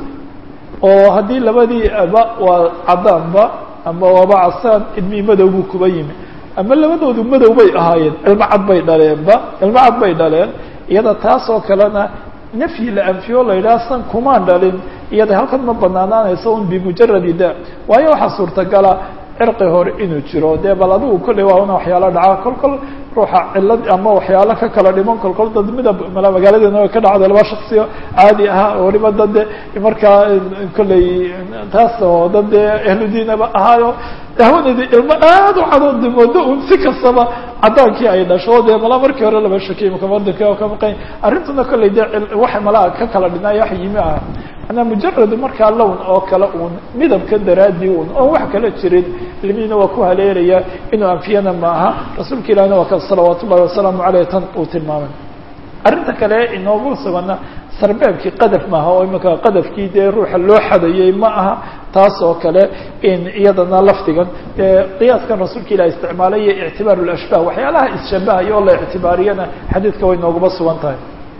oo haddii labadii aba waa caddaanba ama waaba casaan ilmihii madow buu kuba yimi ama labadoodu madow bay ahaayeen ilmo cad bay dhaleenba ilmo cad bay dhaleen iyada taas oo kalena nafyi la anfiyo la yidhaha san kumaan dhalin iyada halkan ma banaanaanayso un bimujaradi da waayo waxaa suurtagala cirqi hore inuu jiro dee bal adigu kolley waa una waxyaalo dhaca kol kol ruuxa cilad ama waxyaalo ka kala dhiman kol kol dad midab magaaladeena way ka dhacda laba shaksiyo caadi ahaa oo waliba dad de markaa kolley taas oo dad dee ahludiinaba ahaayo haweeneydii ilmo aad u cadood moodo un si kastaba caddaankii ay dhasho dee malaa markii hore laba shakey makamadinka ka maqan arrintuna kolley dee waxa malaa ka kala dhinay wax yimi ah manaa mujarad markaa lown oo kale uun midabka daraadii un oon wax kala jirin ilmihiina waa ku haleelaya inuu anfiyana ma aha rasuulka ilahina waa ka salawaat ullahi wasalaamu aleyh tan uu tilmaamay arrinta kale inoogu sugana sarbeebkii qadaf maaha oo imika qadafkii dee ruuxa loo xadayey ma aha taas oo kale in iyadana lafdigan qiyaaskan rasuulka ilah isticmaalay iyo ictibaar lashbah waxyaalaha isshabahaya oo la ictibaariyana xadiidka way nooguma sugan tahay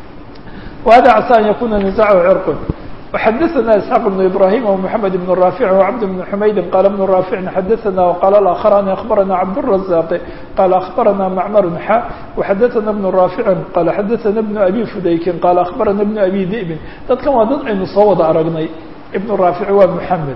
wahada casa an yakuna nizachu cirqun وxdثna اسحاq بن إبراهيم ومحمد بن رافع وعبد بن حمyد قال بن رافع xdثna وqال الآخران أخبرنا عبدالرزاق قال أخبرنا معمر xا وxdثna بن رافع قال xdثna بن أبي فdayk قال أخبرنا بن أبي ذئب dadkan waa dad aynu soo wada aragnay بن رافع waa محمد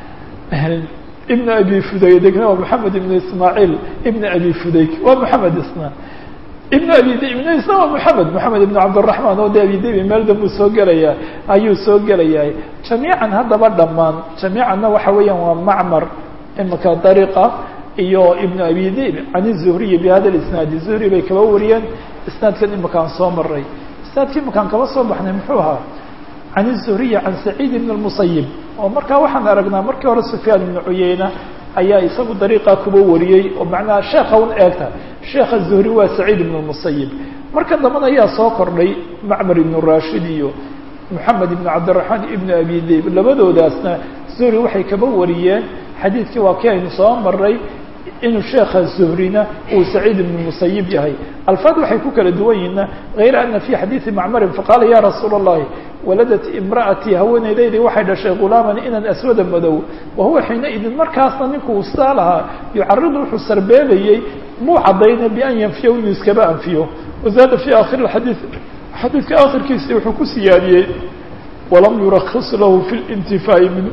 بن أبي فdaydkna waa محمد بن إسماعيل بن أبي فdayk waa محمد isna ibn abi dibn isna waa moxamed moxamed ibn cabdiraxmaan oo de abi dibi meel dambuu soo gelaya ayuu soo gelayaa jamiican haddaba dhammaan jamiicanna waxa weeyaan waa macmar imika dariiqa iyo ibn abi dib can zuhriyi bi hada isnaadi zuhri bay kaba wariyeen isnaadkan imikaan soo maray isnaadkii imakaan kaba soo baxnay muxuu ahaa can zuhriyi can saciid ibn lmusayib oo markaa waxaan aragnaa markii hore sufyaan ibnu cuyeyna ayaa isagu dariiqa kuba wariyey oo macnaha sheekha un eegta sheekha zuhri waa saciid ibn musayib marka dambana ayaa soo kordhay macmar ibn rashid iyo moxamed ibn cabdiraxmaan ibn abi dib labadoodaasna zuhri waxay kaba wariyeen xadiidkii waa kii aynu soo maray inuu sheekha zuhrina uu saciid ibn musayib yahay alfaad waxay ku kala duwan yihiina hayra ana fi xadiidi macmarin faqaala ya rasuula اllahi waladat imra'atii haweeneydaydii waxay dhashay gulaaman inan aswada madow wahuwa xiinaidin markaasna ninku uu sidaa lahaa yucaridu wuxuu sarbeebayey muu cadayna bian yanfiya inuu iskaba anfiyo wazaada fi akhiri xadiid xadiidka akhirkiisii wuxuu ku siyaadiyey walam yurakis lahu fi lintifaa'i minhu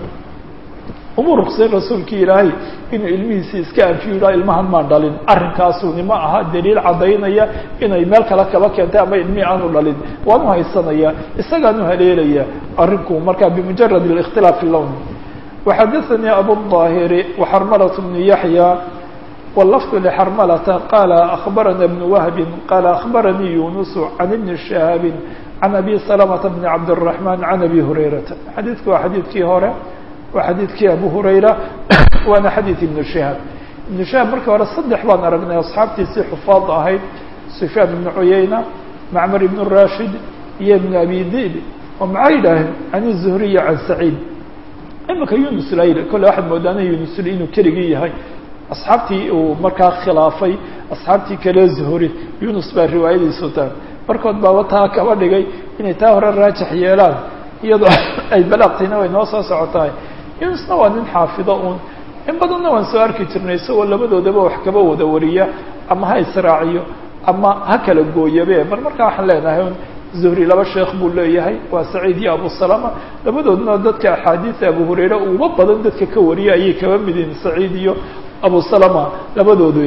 uma ruksayn rasuulkii ilaahay inuu ilmihiisii iska anfiyo yidhaha ilmahan maan dhalin arrinkaasuni ma aha daliil caddaynaya inay meel kale kaba keentay ama ilmihii aanu dhalin waanu haysanaya isagaanu haleelaya arrinku markaa bimujarad الاkhtilaaf اlown وxadaثnii abuالظاahiri وxarmlaة بن yaحyى واللفظ لxrmلة qال أخبرنا بن وهب qال أخبرني يونس عن بن شهاب عن أبي سلمة بن عبد الرحمن عن أبي هريرة xadiidku waa xadiidkii hore waa xadiidkii abu hurayra waana xadiid ibnu shihaab ibnu shihaab markii hore saddex baan aragnay asxaabtiisii xufaad ahayd sufyaan ibnu cuyayna macmar ibnu rashid iyo ibnu abi dib oo maxay yidhaaheen can zuhriya can saciid imika yunus layl kolle waxaad moodaana yunusl inuu keligii yahay asxaabtii uu markaa khilaafay asxaabtii kale zuhri yunus baa riwaayadiisu taa markood baaba taa kaba dhigay inay taa hore raajix yeelaan iyadoo ay balaaqtayna way noo soo socotahay yunusna waa nin xaafido uun in badanna waan soo arki jirnay isagoo labadoodaba wax kaba wada wariya ama ha israaciyo ama ha kala gooyabe mar markaa waxaan leenahay un zuhri laba sheekh buu leeyahay waa saciid iyo abu salama labadoodna dadka axaadiisa abu hurayre uba badan dadka ka wariya ayay kaba mid yihiin saciid iyo abu salama labadoodu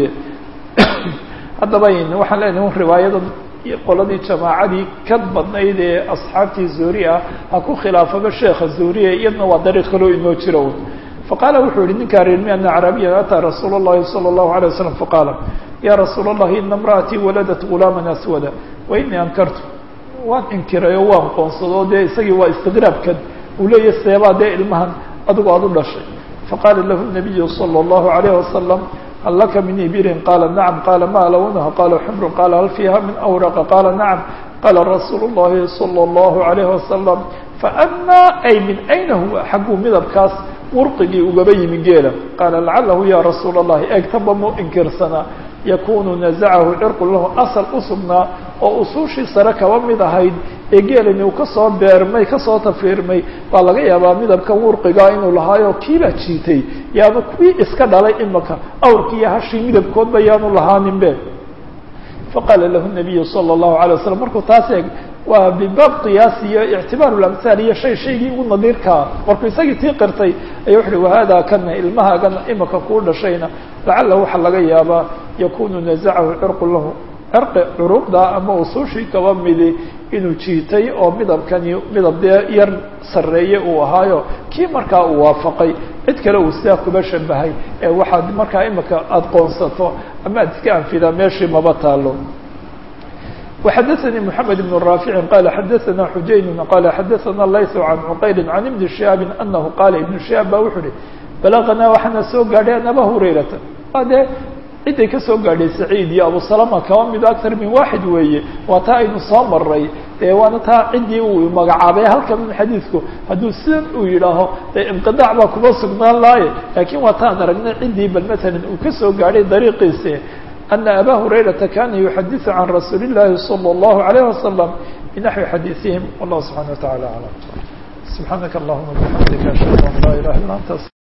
haddaba waxaan leenahay un riwaayada qoladii jamaacadii ka badnayd ee asxaabtii zuhri ah ha ku khilaafaba sheekha zuhriye iyadna waa dariiq kaloo inoo jiro faqaala wuxuu yihi ninkaa reermi ana acraabiyan ataa rasuula اllahi salى اllahu alيه wasalam faqaala ya rasuula اllahi ina imra'atii waladat gulaama aswada wa inii ankartu waan inkiray oo waan qoonsado dee isagii waa istiqraabkan uu leeyahy seebaa dee ilmahan adigu aad u dhashay faqaala lahu nabiyu salى اllahu alayh wasalam hal laka min ibirin qaala nacam qaala ma lawnaha qaala xumrun qaala hal fiiha min awraqa qaala nacam qaala rasuulu اllahi salى اllahu alayh wasalam faanaa ay min ayna huwa xagguu midabkaas wurqigii ugaba yimi geela qaala lacalahu ya rasuula اllahi eegtaba mu inkirsanaa yakunu nazacahu cirqu lahu asal u sugnaa oo usuushii sare kaba mid ahayd ee geelani uu kasoo beermay kasoo tafiirmay baa laga yaabaa midabka wurqigaa inuu lahaayo kiibaa jiitay yaanu kuwii iska dhalay imaka awrkii iyo hashii midabkoodba yaanu lahaaninbe faqaala lahu nabiyu salى اllahu alay waslam markuu taas eeg waa bibaab qiyaas iyo ictibaar lamhaal iyo shay shaygii ugu nadiirkaa markuu isagii tii qirtay aya wuxu uhi wahada kana ilmahaagana imaka kuu dhashayna lacala waxaa laga yaabaa yakunu nazacahu cirqu lahu cirqi curuqda ama usuushii kaba midi inuu jiitay oo midabkani midab dee yar sarreeye uu ahaayo kii markaa uu waafaqay cid kale uu sidaa kuba shabahay ee waxaad markaa imika aada qoonsato ama aad iska anfidaa meeshii maba taalo وxdثnي محمد بن رافع قال xdثna حujayn qال xdثna layث عن cqayl عن iبن شهاaب أنه qال iبن شهاaب ba wuxuu uhi بلغnaa waxaana soo gaadhay an abا هurayrata waa dee ciday ka soo gaadhay سacيid iyo abu سلمة kaba mido أكثar min واxid weeye waa taa aynu soo maray dee waana taa ciddii uu magacaabay halkan xadiidku hadduu sidan uu yidhaaho dee inqiطاع baa kuma sugnaan laaye lakin waa taan aragnay ciddii bal mثalا uu ka soo gaadhay dariiqiisi أن أbا هريرة كان يحdث عن رsuuل اللhi صلى الله عليه وسلم بنحو xadيثهم والله سبحانه وتعالى أعلم سبحانك اللهمa وبحمدك أشهد أن لا إله إلا أنت